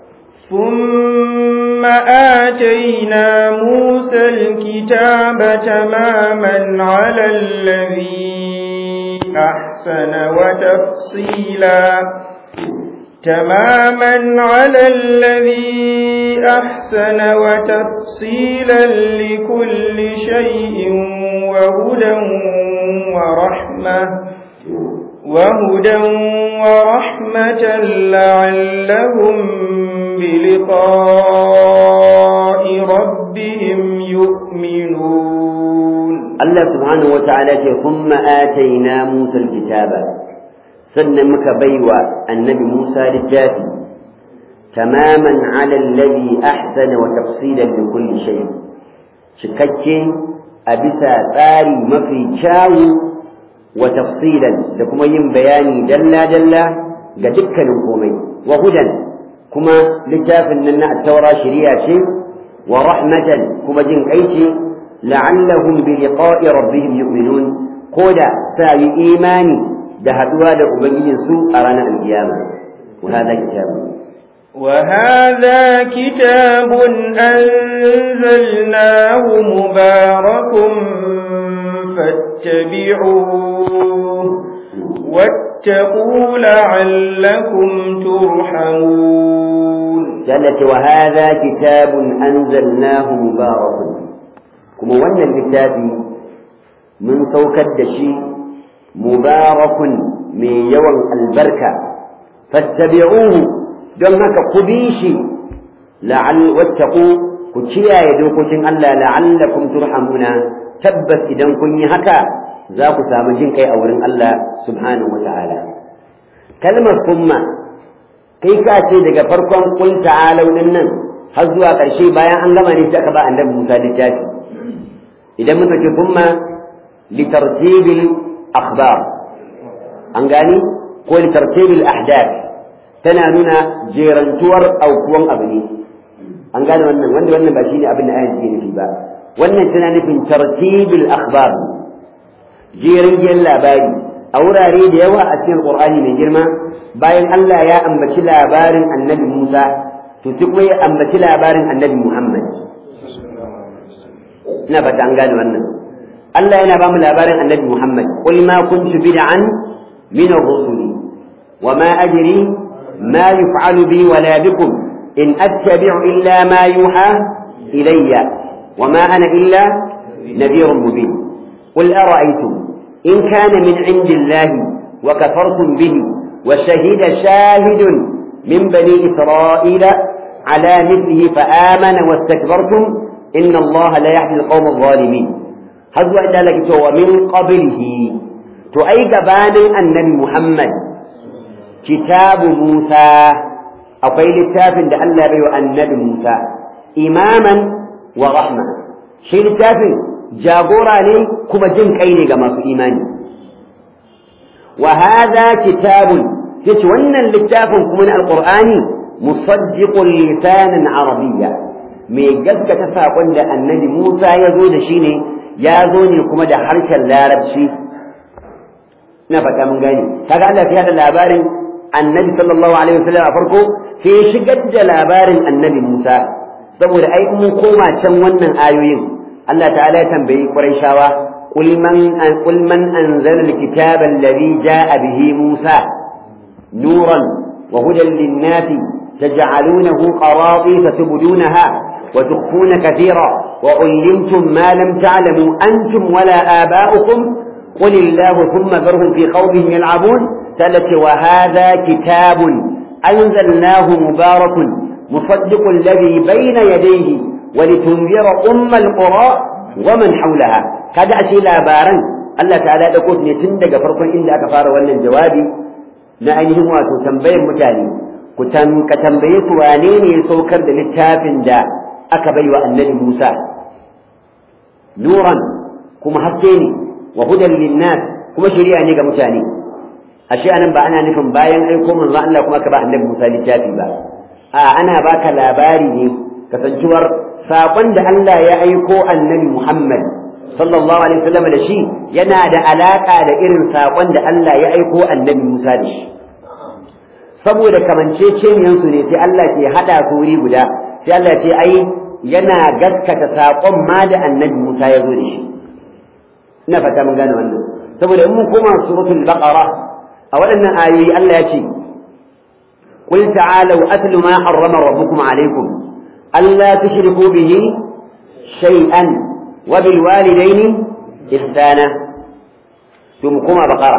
ثم آتينا موسى الكتاب تماما على الذي أحسن وتفصيلا تماما على الذي أحسن وتفصيلا لكل شيء وهدى ورحمة وهدى ورحمة لعلهم بلقاء ربهم يؤمنون الله سبحانه وتعالى ثم آتينا موسى الكتاب sannan muka baiwa annabi Musa littafi tamaman ala alladhi ahsana wa tafsilan li kulli shay cikakke a bisa tsari mafi kyawu wa tafsilan da kuma yin bayani dalla dalla ga dukkanin komai wa hudan kuma littafin nan na at-taura shari'a ce wa rahmatan kuma jin kai ce la'allahum bi liqa'i rabbihim yu'minun koda sa yi imani da haduwa da ubangijinsu a ranar alkiyama wa hada kitabu وهذا كتاب أنزلناه مبارك فاتبعوه واتقوا لعلكم ترحمون جلت وهذا كتاب أنزلناه مبارك كما وانا الكتاب من توكد شيء مبارك من يوم البركة فاتبعوه don haka ku bi shi la'al wattaqu ku kiyaye dokokin Allah la'allakum turhamuna tabbas idan kun yi haka za ku samu jin kai a wurin Allah subhanahu wata'ala kalmar kuma kai ka ce daga farkon qul ta'alu din nan har zuwa ƙarshe bayan an gama ne sai aka ba annabi Musa littafi idan muka ce kuma litartibil akhbar an gani ko litartibil ahdath tana nuna jerantuwar aukuwan abu ne an gane wannan wanda wannan ba shi ne abin da ayan take nufi ba wannan tana nufin tartibul akhbar jerin labari a wurare da yawa a cikin qur'ani mai girma bayan Allah ya ambaci labarin annabi Musa to sai kuma ya ambaci labarin annabi Muhammad ina ba ta an gane wannan Allah yana ba mu labarin annabi Muhammad qul ma kuntu bid'an min ar-rusuli wa ma ajri ما يفعل بي ولا بكم إن أتبع إلا ما يوحى إلي وما أنا إلا نذير مبين قل أرأيتم إن كان من عند الله وكفرتم به وشهد شاهد من بني إسرائيل على مثله فآمن واستكبرتم إن الله لا يهدي القوم الظالمين هذا إلا لك ومن قبله تؤيد بان النبي محمد kitabu Musa akwai littafin da Allah bai wa annabi Musa imaman wa rahma shi littafin jagora ne kuma jin kai ne ga masu imani wa hadha kitabun yace wannan littafin kuma na alqur'ani musaddiqul lisanan arabiyya mai gaskata sakon da annabi Musa ya zo da shi ne ya zo ne kuma da harshen larabci ina fata mun gane kaga Allah ya da labarin annabi sallallahu alaihi wasallam a farko sai ya shigar da labarin annabi Musa saboda ai mun koma can wannan ayoyin Allah ta'ala ya tambayi Qurayshawa qul man qul man anzala alkitaba alladhi jaa bihi Musa nuran wa hudan lin-nasi taj'alunahu qaratisa tubdunaha wa tukhfuna katira wa ullimtum ma lam ta'lamu antum wala aba'ukum قل الله ثم ذرهم في خوضهم يلعبون ثلاث وهذا كتاب أنزلناه مبارك مصدق الذي بين يديه ولتنذر أم القرى ومن حولها كذا أشي لابارا الله تعالى يقول نتندق فرقا إن أكفار ولا جوابي نأيهم واتو تنبيه متاني ka tambaye su wane ne ya saukar da littafin da aka bai wa annabi Musa nuran kuma haske ne wa hudan linnas kuma shari'a ne ga mutane ashe anan ba ana nufin bayan aiko manzo Allah kuma ka ba annabi Musa littafi ba a ana baka labari ne kasancewar saƙon da Allah ya aiko annabi Muhammad sallallahu alaihi wasallam da shi yana da alaka da irin saƙon da Allah ya aiko annabi Musa da shi saboda kamanceceniyansu ne sai Allah ke haɗa su wuri guda sai Allah ce ai yana gaskata saƙon ma da annabi Musa ya zo da shi ina fata mun gane wannan saboda in mun koma suratul baqara a waɗannan ayoyi Allah ya ce قل تعالوا أتل ما حرم ربكم عليكم ألا تشركوا به شيئا وبالوالدين إحسانا ثم كما بقرة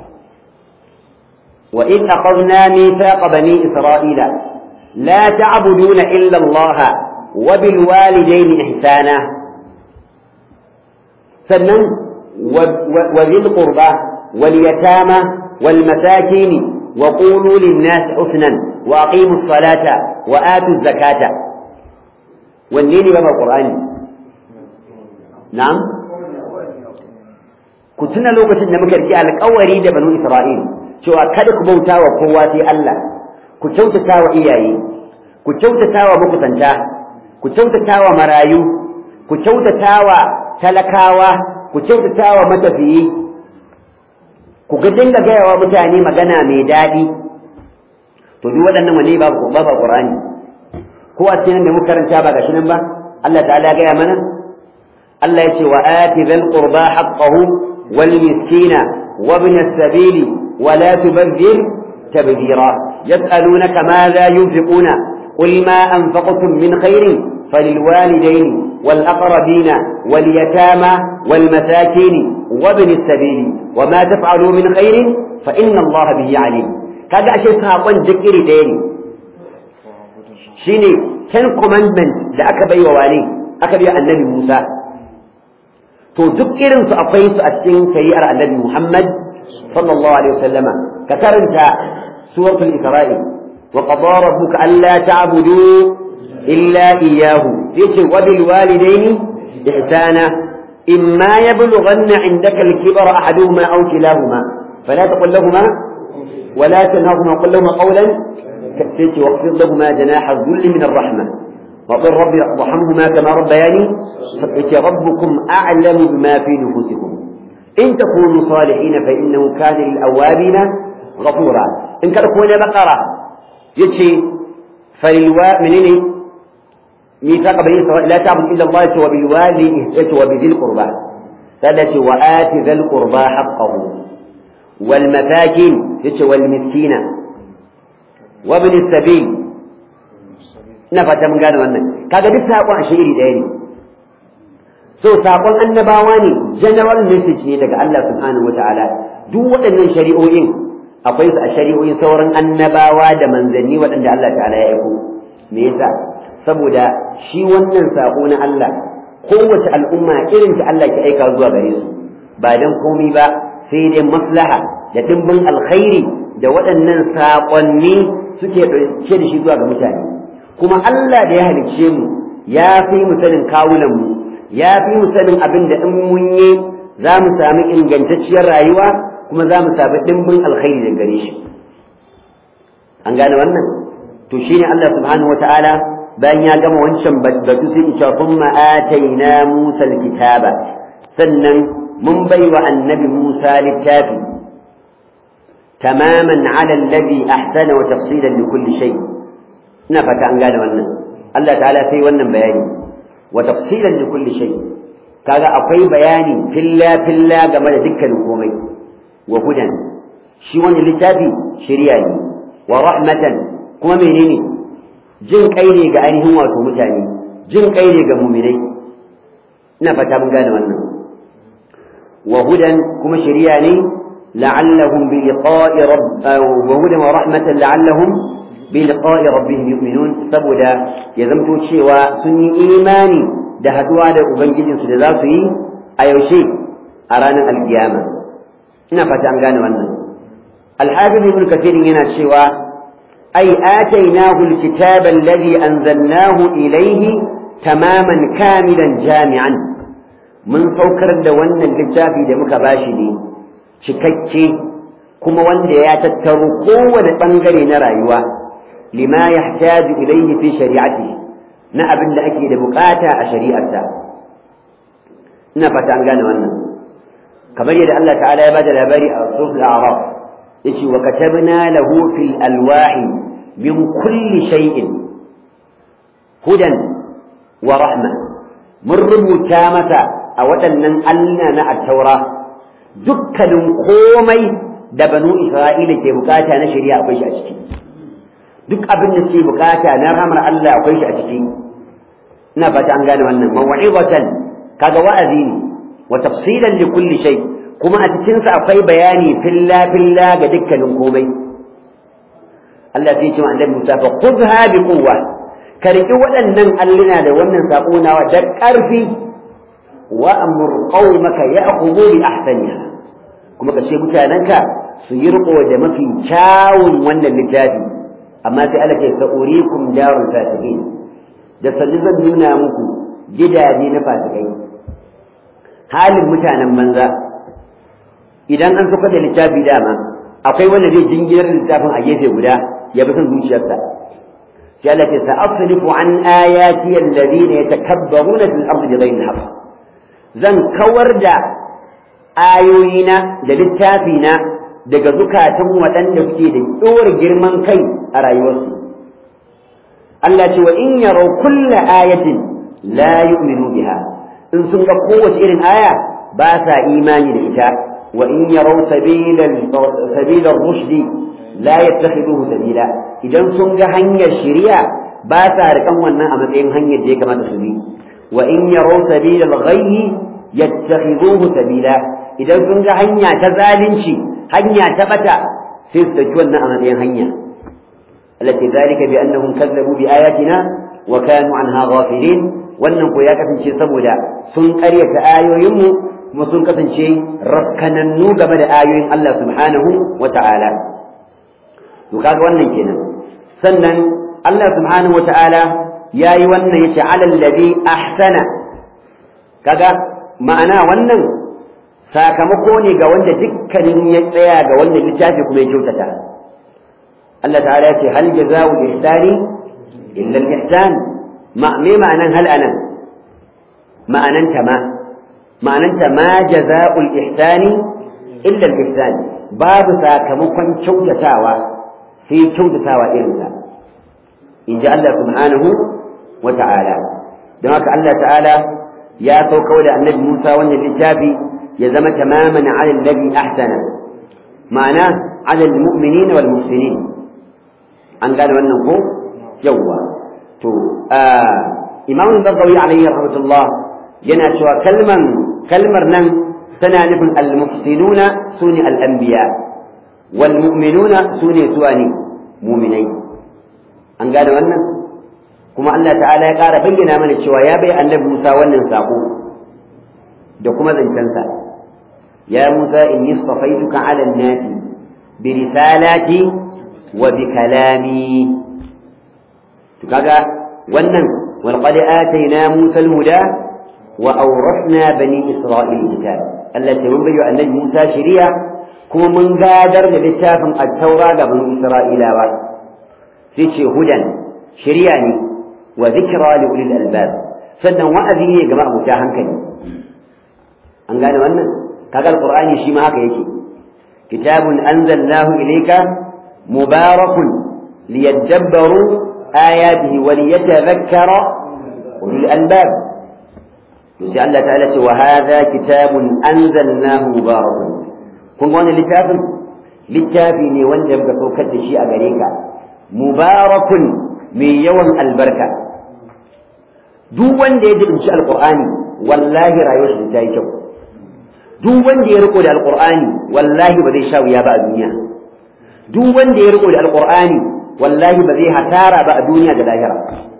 وإذ أخذنا ميثاق بني إسرائيل لا تعبدون إلا الله وبالوالدين إحسانا سنن وذي القربى واليتامى والمساكين وقولوا للناس حسنا وأقيموا الصلاة وآتوا الزكاة والنين بما القرآن نعم كنتنا لو كنت نمك رجع القوري ده بنو إسرائيل شو أكدك بوتا وقواتي الله كنت تاوى إياي كنت تاوى مكتنتا كنت تاوى مرايو كنت تاوى تلكاوى كنت تاوى متفيي ku ga dinga gaya wa mutane magana mai daɗi to duk waɗannan wane ba ba ba Qur'ani ko a cikin da muka karanta ba gashi nan ba Allah ta'ala ya gaya mana Allah ya ce wa ati dhal qurba haqqahu wal miskina wa ibn as-sabili wa la tubdhir tabdhira yas'alunaka madha yunfiquna qul ma anfaqtum min khairin فللوالدين والأقربين واليتامى والمساكين وابن السبيل وما تفعلوا من خير فإن الله به عليم kaga ashe saƙon duk iri ɗaya ne shine ten commandment da aka bai wa wane aka bai annabi Musa to duk irin su akwai su a cikin shari'ar annabi Muhammad sallallahu alaihi wasallama ka karanta suratul isra'i wa qadara rabbuka alla ta'budu illa iyyahu yace wa bil walidayni ihsana imma yablughanna 'indaka al-kibara ahaduhuma aw kilahuma fala taqul lahumā ولا تنهرهما وقل لهما قولا كالسيت واخفض لهما جناح الذل من الرحمة وقل رب ارحمهما كما ربياني ربكم أعلم بما في نفوسكم إن تكونوا صالحين فإنه كان للأوابين غفورا إن كان كون بقرة يتشي فللوا منين ميثاق بني إسرائيل لا تعبد إلا الله وبالوالد وبذي القربى ثلاثة وآت ذا القربى حقه والمساكين والمسكين وابن السبيل نفت من قالوا أنه كذا دي ساقوا شيري ديني so saƙon annabawa ne general message ne daga Allah subhanahu wa ta'ala duk waɗannan shari'o'in akwai su a shari'o'in sauran annabawa da manzanni waɗanda Allah ta'ala ya aiko me yasa saboda shi wannan saƙo na Allah kowace al'umma irin ta Allah ke aika zuwa gare su ba dan komai ba sai dai maslaha da dimbin alkhairi da waɗannan saƙonni suke ɗauke da shi zuwa ga mutane kuma Allah da ya halicce mu ya fi mu sanin kawunan mu ya fi mu sanin abin da in mun yi za mu sami ingantacciyar rayuwa kuma za mu sami dimbin alkhairi da gare shi an gane wannan to shine Allah subhanahu wataala bayan ya gama wancan batu sai ya ce kuma ataina Musa alkitaba sannan mun bai wa annabi Musa littafi tamaman ala alladhi ahsana wa tafsilan li kulli shay ina fata an gane wannan Allah ta'ala sai wannan bayani wa tafsilan li kulli shay kaga akwai bayani filla filla game da dukkanin komai wa hudan shi wannan littafi shari'a ne wa rahmatan kuma menene jin kai ne ga ainihin wato mutane jin kai ne ga mu'minai ina fata mun gane wannan وهدى كما شرياني لعلهم بلقاء رب وهدى ورحمة لعلهم بلقاء ربهم يؤمنون سبدا يزمتو شيوا سني إيماني da haduwa da ubangijinsu da za su yi a yaushe a ranar alkiyama ina fata an gane wannan alhafiz ibn kathir yana cewa ai atainahu alkitaba alladhi anzalnahu ilayhi tamaman kamilan jami'an mun saukar da wannan littafi da muka bashi ne cikakke kuma wanda ya tattaro kowane bangare na rayuwa lima yahtaju ilayhi fi shari'ati na abin da ake da bukata a shari'arsa ina fata an gane wannan kamar yadda Allah ta'ala ya bada labari a suratul a'raf yace wa katabna lahu fil alwahi min kulli shay'in hudan wa rahma mun rubuta masa a waɗannan Allah na at-taura dukkanin komai da banu Isra'ila ke bukata na shari'a akwai shi a ciki duk abin da suke bukata na ramar Allah akwai shi a ciki ina fata an gane wannan maw'izatan kaga wa'azi ne wa tafsilan li kulli shay kuma a cikin sa akwai bayani filla filla ga dukkanin komai Allah sai ce wa annabi Musa fa khudha bi quwwa ka riki waɗannan alluna da wannan sako nawa da ƙarfi wa amur qaumaka ya'khudhu bi ahsaniha kuma ka ce mutanenka su yi riko da mafi kyawun wannan littafi amma sai Allah ce sa'urikum darul fasiqin da sannu zan nuna muku gidaje na fasikai halin mutanen banza idan an suka da littafi dama akwai wanda zai jingirar littafin a gefe guda ya bi son zuciyarsa sai Allah ce sa'asrifu an ayati alladhina yatakabbaruna fil ardi bighayri al zan kawar da ayoyina da littafina daga zukatan waɗanda suke da ɗora girman kai a rayuwarsu Allah ce wa in yarau kulla ayatin la yu'minu biha in sun ga kowace irin aya ba sa imani da ita wa in yarau sabila rushdi la yattakhiduhu sabila idan sun ga hanyar shari'a ba sa rikan wannan a matsayin hanyar da ya kamata su bi wa in yarau sabila al-ghayyi yattakhiduhu sabila idan sun ga hanya ta zalunci hanya ta bata sai su dauki wannan a matsayin hanya التي ذلك بأنهم كذبوا بآياتنا وكانوا عنها غافلين wannan ko ya kasance saboda sun ƙaryata ayoyinmu kuma sun kasance rakkanannu game da ayoyin Allah subhanahu wa ta'ala to kaga wannan kenan sannan Allah subhanahu wa ta'ala yayi wannan yace alal ladhi ahsana kaga ma'ana wannan sakamako ne ga wanda dukkanin ya tsaya ga wannan littafi kuma ya kyautata Allah ta'ala ce hal jaza'u ihsani illa al-ihsan ma me ma'anan hal anan ma'anan ta ma ma'anan ta ma jaza'u al-ihsani illa al-ihsan babu sakamakon kyautatawa sai kyautatawa irin sa in ji Allah subhanahu wa ta'ala don haka Allah ta'ala ya sauka da annabi Musa wannan littafi ya zama tamaman ala alladhi ahsana ma'ana ala al-mu'minina wal muhsinin an gane wannan ko yawwa to imam al-bagawi alayhi rahmatullah yana cewa kalman kalmar nan tana nufin al-muhsinuna sune al-anbiya wal mu'minuna sune suwani mu'minai an gane wannan kuma Allah ta'ala ya ƙara bayyana mana cewa ya bai annabi Musa wannan sako da kuma zancensa ya Musa inni safaituka 'ala an-nasi bi risalati wa bi kalami to kaga wannan wal qad atayna Musa al-huda wa awrasna bani Isra'il kitab Allah ta mun bayyo annabi Musa shari'a kuma mun gadar da littafin at-taura ga bani Isra'ilawa sai ce hudan shari'a ne wa zikra li ulil albab sannan wa'azi ne ga ma'abuta hankali an gane wannan kaga alqur'ani shi ma haka yake kitabun anzalnahu ilayka mubarakun liyadabbaru ayatihi wa liyatadhakkara ulul albab sai Allah ta'ala ce wa hadha kitabun anzalnahu mubarakun kun ga wannan littafin littafi ne wanda muka saukar da shi a gare ka mubarakun mai yawan albarka duk wanda ya jibinci alqur'ani wallahi rayuwar shi ta yi kyau duk wanda ya riko da alqur'ani wallahi ba zai sha wuya ba a duniya duk wanda ya riko da alqur'ani wallahi ba zai hasara ba a duniya da lahira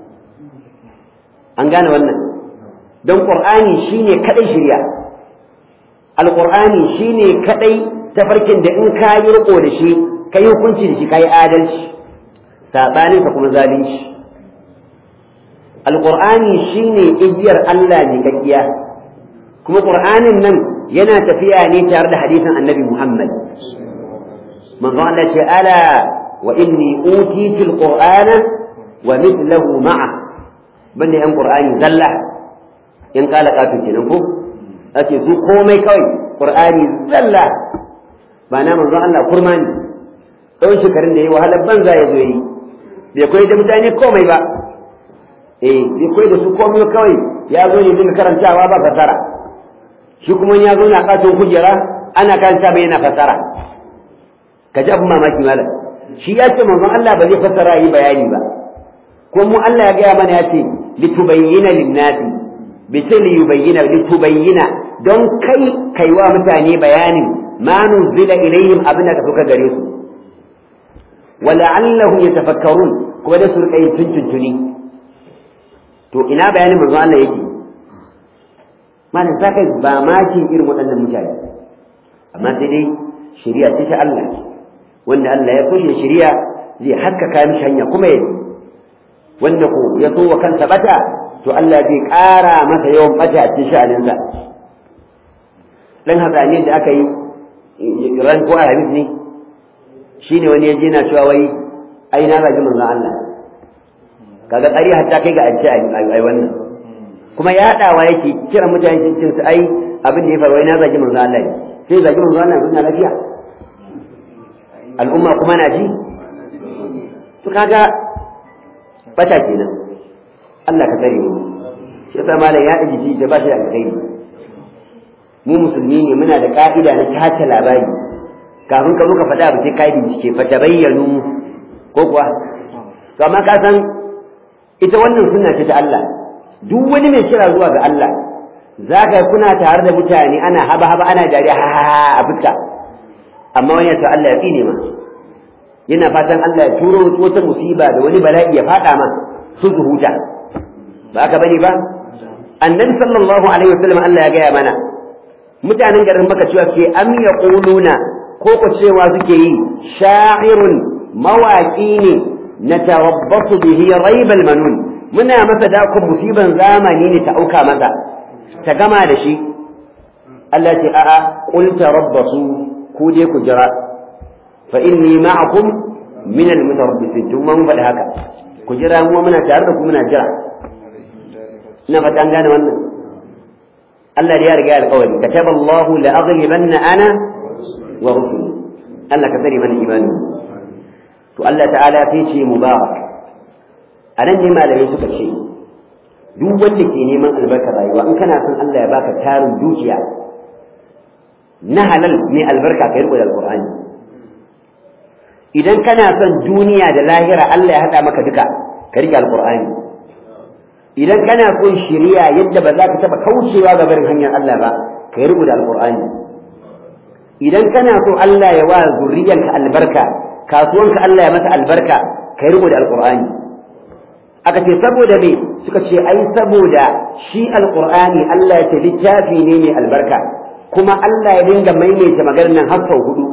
an gane wannan don qur'ani shine kadai shirya alqur'ani shine kadai tafarkin da in ka yi riko da shi ka yi hukunci da shi ka yi adalci saɓanin ka kuma zalunci alqur'ani shine igiyar Allah ne kakkiya kuma qur'anin nan yana tafiya ne tare da hadisin annabi Muhammad manzo Allah ce ala wa inni utitu alqur'ana wa mithluhu ma'a banda yan qur'ani zalla in kala kafin kenan ko ake su komai kawai qur'ani zalla ba na manzo Allah kurma ne tsawon shekarun da ya wahalar banza ya zo yi bai koyi da mutane komai ba eh bai koyi da su komai kawai ya zo ne dinga karantawa ba fasara shi kuma ya zo na katon kujera ana karanta bai yana fasara ka ji abin mamaki malam shi ya ce manzon Allah ba zai fasara yi bayani ba ko mu Allah ya gaya mana ya ce litubayyana linnasi bi sai li yubayyana litubayyana don kai kaiwa mutane bayanin ma nuzila ilayhim abin da suka gare su wala'allahum yatafakkarun kuma da su rika yin tuntuntuni to ina bayanin manzon Allah yake malam za ka ba makin irin waɗannan mutane amma sai dai shari'a ce ta Allah wanda Allah ya kushe shari'a zai haskaka mishi hanya kuma ya wanda ko ya so wa kansa bata to Allah zai ƙara masa yawan bata a cikin sha'aninsa dan hatsaniyar da aka yi ran ko alhamis ne shine wani ya je na cewa wai ai na zagi manzon Allah kaga ƙari hatta kai ga an ce ai wannan kuma yaɗawa yake kira mutane cikin su ai abin da ya faru na zagi manzo Allah ne sai zagi manzo Allah na lafiya al'umma kuma na ji to kaga bata kenan Allah ka tsare mu shi yasa malam ya ɗaji ji da ba shi da alkhairi mu musulmi ne muna da ka'ida na tace labari kafin ka zo ka faɗa abu sai ka yi bincike fa tabayyanu ko kuwa to amma ka san ita wannan sunna ce ta Allah duk wani mai kira zuwa ga Allah za ka kuna tare da mutane ana haba haba ana dariya ha ha ha a fuska amma wani ya Allah ya tsine ma yana fatan Allah ya turo wata musiba da wani bala'i ya fada ma su su huta ba ka bane ba annabi sallallahu alaihi wasallam Allah ya gaya mana mutanen garin maka cewa ke am yaquluna ko ko cewa suke yi sha'irun mawaki ne natarabbasu bihi raibal manun muna masa dakon musiban zamani ne ta auka masa ta gama da shi Allah ce a'a qul tarabbasu ku dai ku jira fa inni ma'akum min al-mutarabbisin tun mun faɗi haka ku jira mu muna tare da ku muna jira ina fata an gane wannan Allah ya riga alƙawari kataba Allahu la aghlibanna ana wa rusuli Allah ka tsare mana imani to Allah ta'ala sai ce mubarak a nan ne malamai suka ce duk wanda ke neman albarkar rayuwa in kana son Allah ya baka tarin dukiya na halal mai albarka ka riko da alqur'ani idan kana son duniya da lahira Allah ya haɗa maka duka ka rike alqur'ani idan kana son shiriya yadda ba za ka taɓa kaucewa ga barin hanyar Allah ba ka riko da alqur'ani idan kana so Allah ya wa zurriyanka albarka kasuwanka Allah ya masa albarka ka riko da alqur'ani aka ce saboda me suka ce ai saboda shi alqur'ani Allah ya ce littafi ne mai albarka kuma Allah ya dinga maimaita maganar nan har sau hudu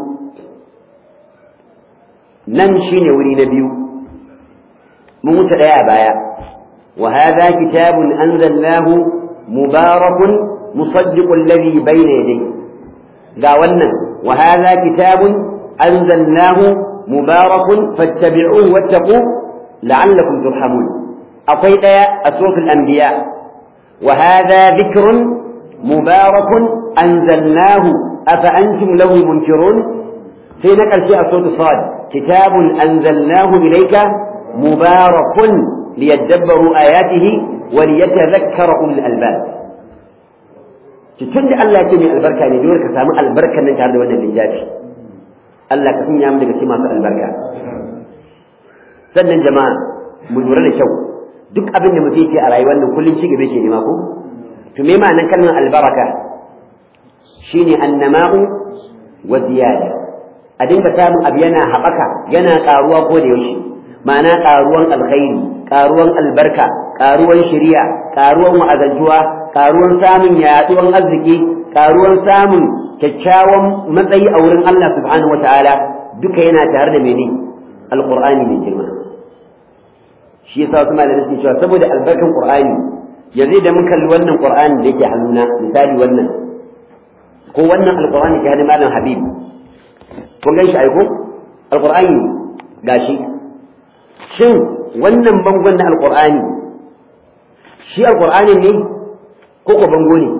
nan shine wuri na biyu mun wuce daya a baya wa hadha kitabun anzalnahu mubarakun musaddiqul ladhi bayna yadayhi ga wannan wa hadha kitabun anzalnahu mubarakun fattabi'uhu wattaqu la'allakum turhamun akwai ɗaya a sofin anbiya wa hadha dhikrun mubarakun anzalnahu afa antum lahu munkirun sai na ƙarshe a sofin sad kitabun anzalnahu ilayka mubarakun liyadabbaru ayatihi wa liyatadhakkara ulul albab tun da Allah ya ce mai albarka ne dole ka samu albarkan nan tare da wannan littafi Allah ka sanya mu daga cikin masu albarka sannan jama'a mu lura da kyau duk abin da mutum yake a rayuwar nan kullum ci gaba ke nema ko to me ma'anar kalmar albaraka shine annama'u wa ziyada a dinga samun abu yana haɓaka yana ƙaruwa ko da yaushe ma'ana ƙaruwan alkhairi ƙaruwan albarka ƙaruwan shari'a ƙaruwan wa'azantuwa ƙaruwan samun yaɗuwan arziki ƙaruwan samun kyakkyawan matsayi a wurin Allah subhanahu wataala duka yana tare da mene alqur'ani mai girma shi yasa wasu malamai suke cewa saboda albarkan qur'ani yanzu da mun kalli wannan qur'ani da yake hannuna misali wannan ko wannan alqur'ani ke hannun malam habib kun gan shi aiko alqur'ani gashi shin wannan bangon na alqur'ani shi alqur'ani ne ko ko bango ne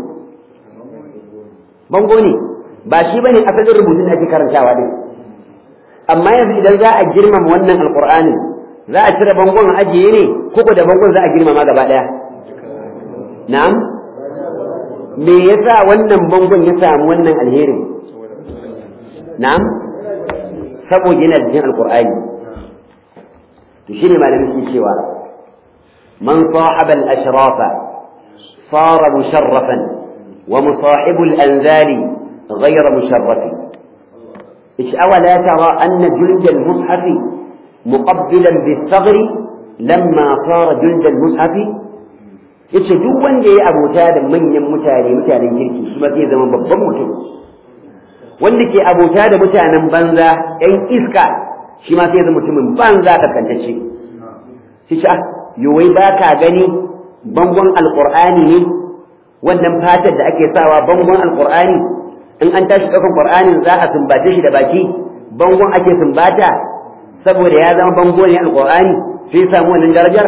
bango ne ba shi bane asalin rubutun da ake karantawa din amma yanzu idan za a girmama wannan alqur'ani za a cire bangon a ajiye ne ko ko da bangon za a girmama gaba daya na'am me yasa wannan bangon ya samu wannan alherin na'am saboda yana cikin alqur'ani to shine malamin ke cewa man sahaba al-ashrafa sara musharrafan wa musahibu al-anzali ghayra musharrafi إيش أولا ترى أن جلد المصحف مقبلا بالثغر لما صار جلد المصحف yace duk wanda ya abota da manyan mutane mutanen kirki shi ma zai zama babban mutum wanda ke abota da mutanen banza ɗan iska shi ma sai zama mutumin banza kaskantacce shi ce yowai ba ka gani bangon alƙur'ani ne wannan fatar da ake sawa bangon alƙur'ani in an tashi ɗaukan ƙur'anin za a sumbace shi da baki bangon ake sumbata saboda ya zama bango ne alƙur'ani sai samu wannan darajar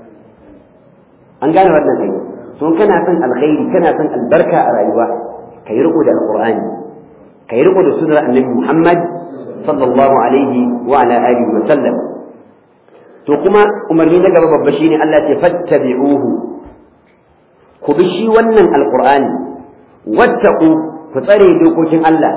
an gane wannan kai so kana son alkhairi kana son albarka a rayuwa kai riko da alqur'ani kai riko da sunnar annabi Muhammad sallallahu alaihi wa ala alihi wa sallam to kuma umarni na gaba babba shine Allah ya fattabi'uhu ku bi shi wannan alqur'ani wattaqu ku tsare dokokin Allah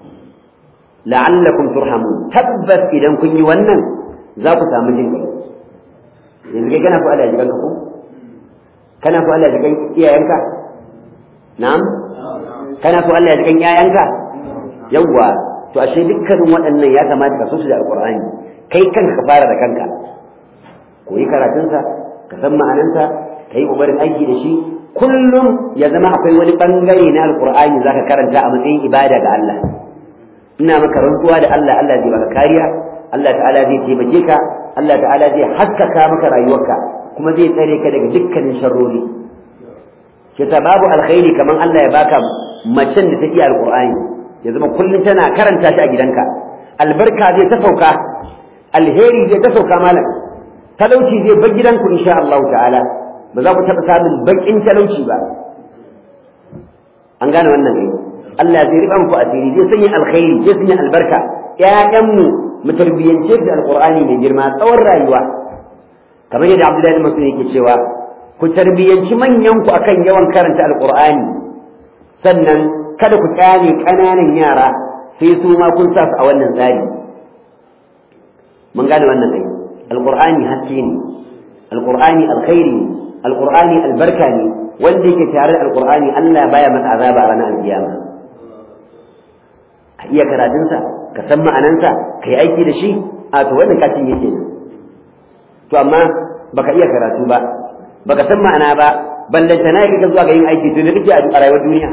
la'allakum turhamun tabbas idan kun yi wannan za ku samu jin kai yanzu kai kana fa Allah ya jikanka ko kana so Allah ya jikan iyayenka na'am kana so Allah ya jikan yayanka yawwa to ashe dukkanin waɗannan ya kamata ka so su da alqur'ani kai kanka ka fara da kanka koyi karatunsa ka san ma'anansa ka yi ƙoƙarin aiki da shi kullum ya zama akwai wani bangare na alqur'ani zaka karanta a matsayin ibada ga Allah ina maka rantsuwa da Allah Allah zai baka kariya Allah ta'ala zai taimake ka Allah ta'ala zai haskaka maka rayuwarka kuma zai tsare ka daga dukkanin sharrori ke ta babu alkhairi kamar Allah ya baka macen da ta iya alqur'ani ya zama kullum tana karanta shi a gidanka albarka zai ta sauka alheri zai ta sauka malam talauci zai bar gidanku insha Allah ta'ala ba za ku taɓa samun baƙin talauci ba an gane wannan ne Allah zai riba muku asiri zai sanya alkhairi zai sanya albarka ƴaƴanmu mu tarbiyyance da alqur'ani mai girma tsawon rayuwa kamar yadda Abdullahi Masud yake cewa ku tarbiyyanci manyan ku akan yawan karanta alqur'ani sannan kada ku kyale ƙananan yara sai su ma kun sa su a wannan tsari mun gane wannan kai alqur'ani haske ne alqur'ani alkhairi ne alqur'ani albarka ne wanda yake tare da alqur'ani Allah baya masa azaba a ranar alkiyama ka iya karatunsa ka san ma'anansa ka yi aiki da shi a to wannan kacin yake ne to amma baka iya karatu ba baka san ma'ana ba ballanta na kake zuwa ga yin aiki to ne kake a rayuwar duniya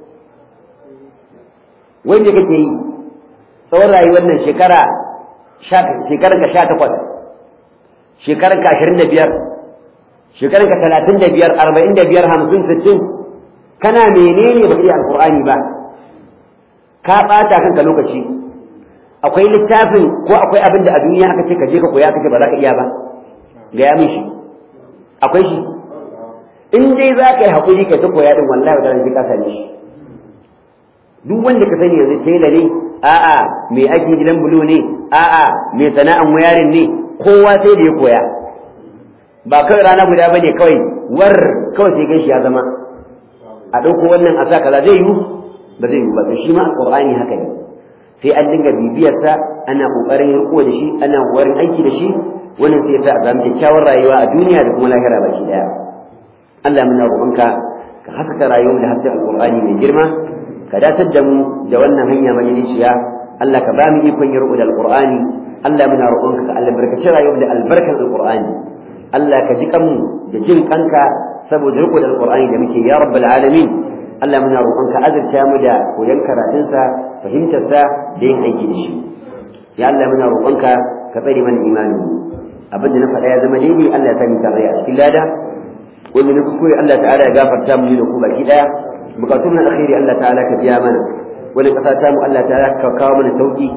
wai me kake yi tsawon rayuwar nan shekara shekarar ka sha takwas shekarar ka ashirin da biyar shekarar ka talatin da biyar arba'in da biyar hamsin sittin kana menene ba iya alkur'ani ba ka ɓata kanka lokaci akwai littafin ko akwai abin da a duniya aka ce ka je ka koya ka ce ba za ka iya ba gaya min shi akwai shi in dai za ka yi haƙuri ka ta koya din wallahi wata sai ka same shi duk wanda ka sani yanzu tela ne a'a mai aikin gidan bulo ne a'a mai sana'an wayarin ne kowa sai da ya koya ba kawai rana guda bane kawai war kawai sai gan shi ya zama a ɗauko wannan a sa kaza zai yi ba zai yi ba to shi ma alƙur'ani haka ne sai an dinga bibiyarsa ana ƙoƙarin riko da shi ana ƙoƙarin aiki da shi wannan sai ta samu kyakkyawar rayuwa a duniya da kuma lahira baki daya Allah muna roƙonka ka haskaka rayuwar da hasken alƙur'ani mai girma ka datar da mu da wannan hanya majalisiya Allah ka ba mu ikon yi da alƙur'ani Allah muna roƙonka ka albarkaci rayuwar da albarkan alƙur'ani Allah ka ji kanmu da jin kanka saboda riko da alƙur'ani da muke ya rabbal alamin Allah muna roƙonka azurta mu da koyon karatunsa fahimtarsa da yin aiki da shi ya Allah muna roƙonka ka tsare mana imanin abin da na faɗa ya zama daidai Allah ya sani tare a cikin lada wanda na kuskure Allah ta'ala ya gafarta mu da ku baki daya bukatun na alkhairi Allah ta'ala ka biya mana wani kasa ta mu Allah ta'ala ka kawo mana sauki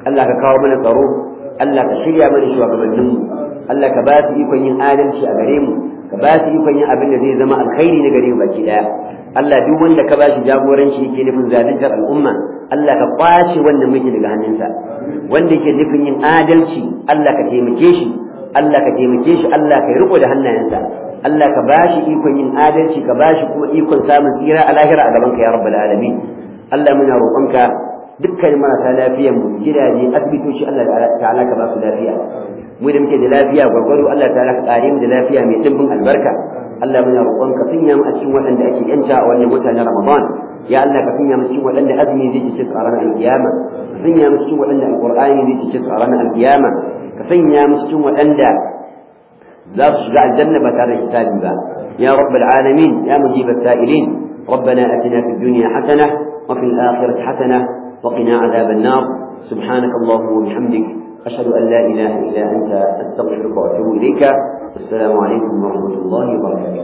Allah ka kawo mana tsaro Allah ka shirya mana shugabanninmu Allah ka ba su ikon yin adalci a gare mu ka ba su ikon yin abin da zai zama alkhairi na gare mu baki daya Allah duk wanda ka ba shi jagoranci yake nufin zaluntar al'umma Allah ka kwace wannan mulki daga hannunsa wanda yake nufin yin adalci Allah ka taimake shi Allah ka taimake shi Allah ka riko da hannayensa Allah ka bashi ikon yin adalci ka bashi kuma ikon samun tsira a lahira a gaban ka ya rabbal alamin Allah muna roƙonka dukkan marasa lafiyan mu gidaje asibitoci Allah ta'ala ka ba su lafiya mu da muke da lafiya gwargwado Allah ta'ala ka kare mu da lafiya mai dimbin albarka Allah muna roƙonka sanya mu a cikin waɗanda ake yanta a wannan wata na Ramadan ya Allah ka sanya mu cikin waɗanda azumi zai ci a ranar alkiyama ka sanya mu cikin waɗanda alqur'ani zai ci a ranar alkiyama ka sanya mu cikin waɗanda za su shiga aljanna ba tare da hisabi ba ya rabbal alamin ya mujib as-sa'ilin ربنا اتنا في الدنيا حسنه وفي الاخره حسنه وقنا عذاب النار سبحانك اللهم وبحمدك اشهد ان لا اله الا انت استغفرك واتوب اليك السلام عليكم ورحمه الله وبركاته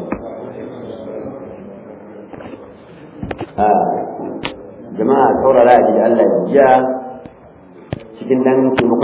jama'a saurara a ji da Allah ya cikin dan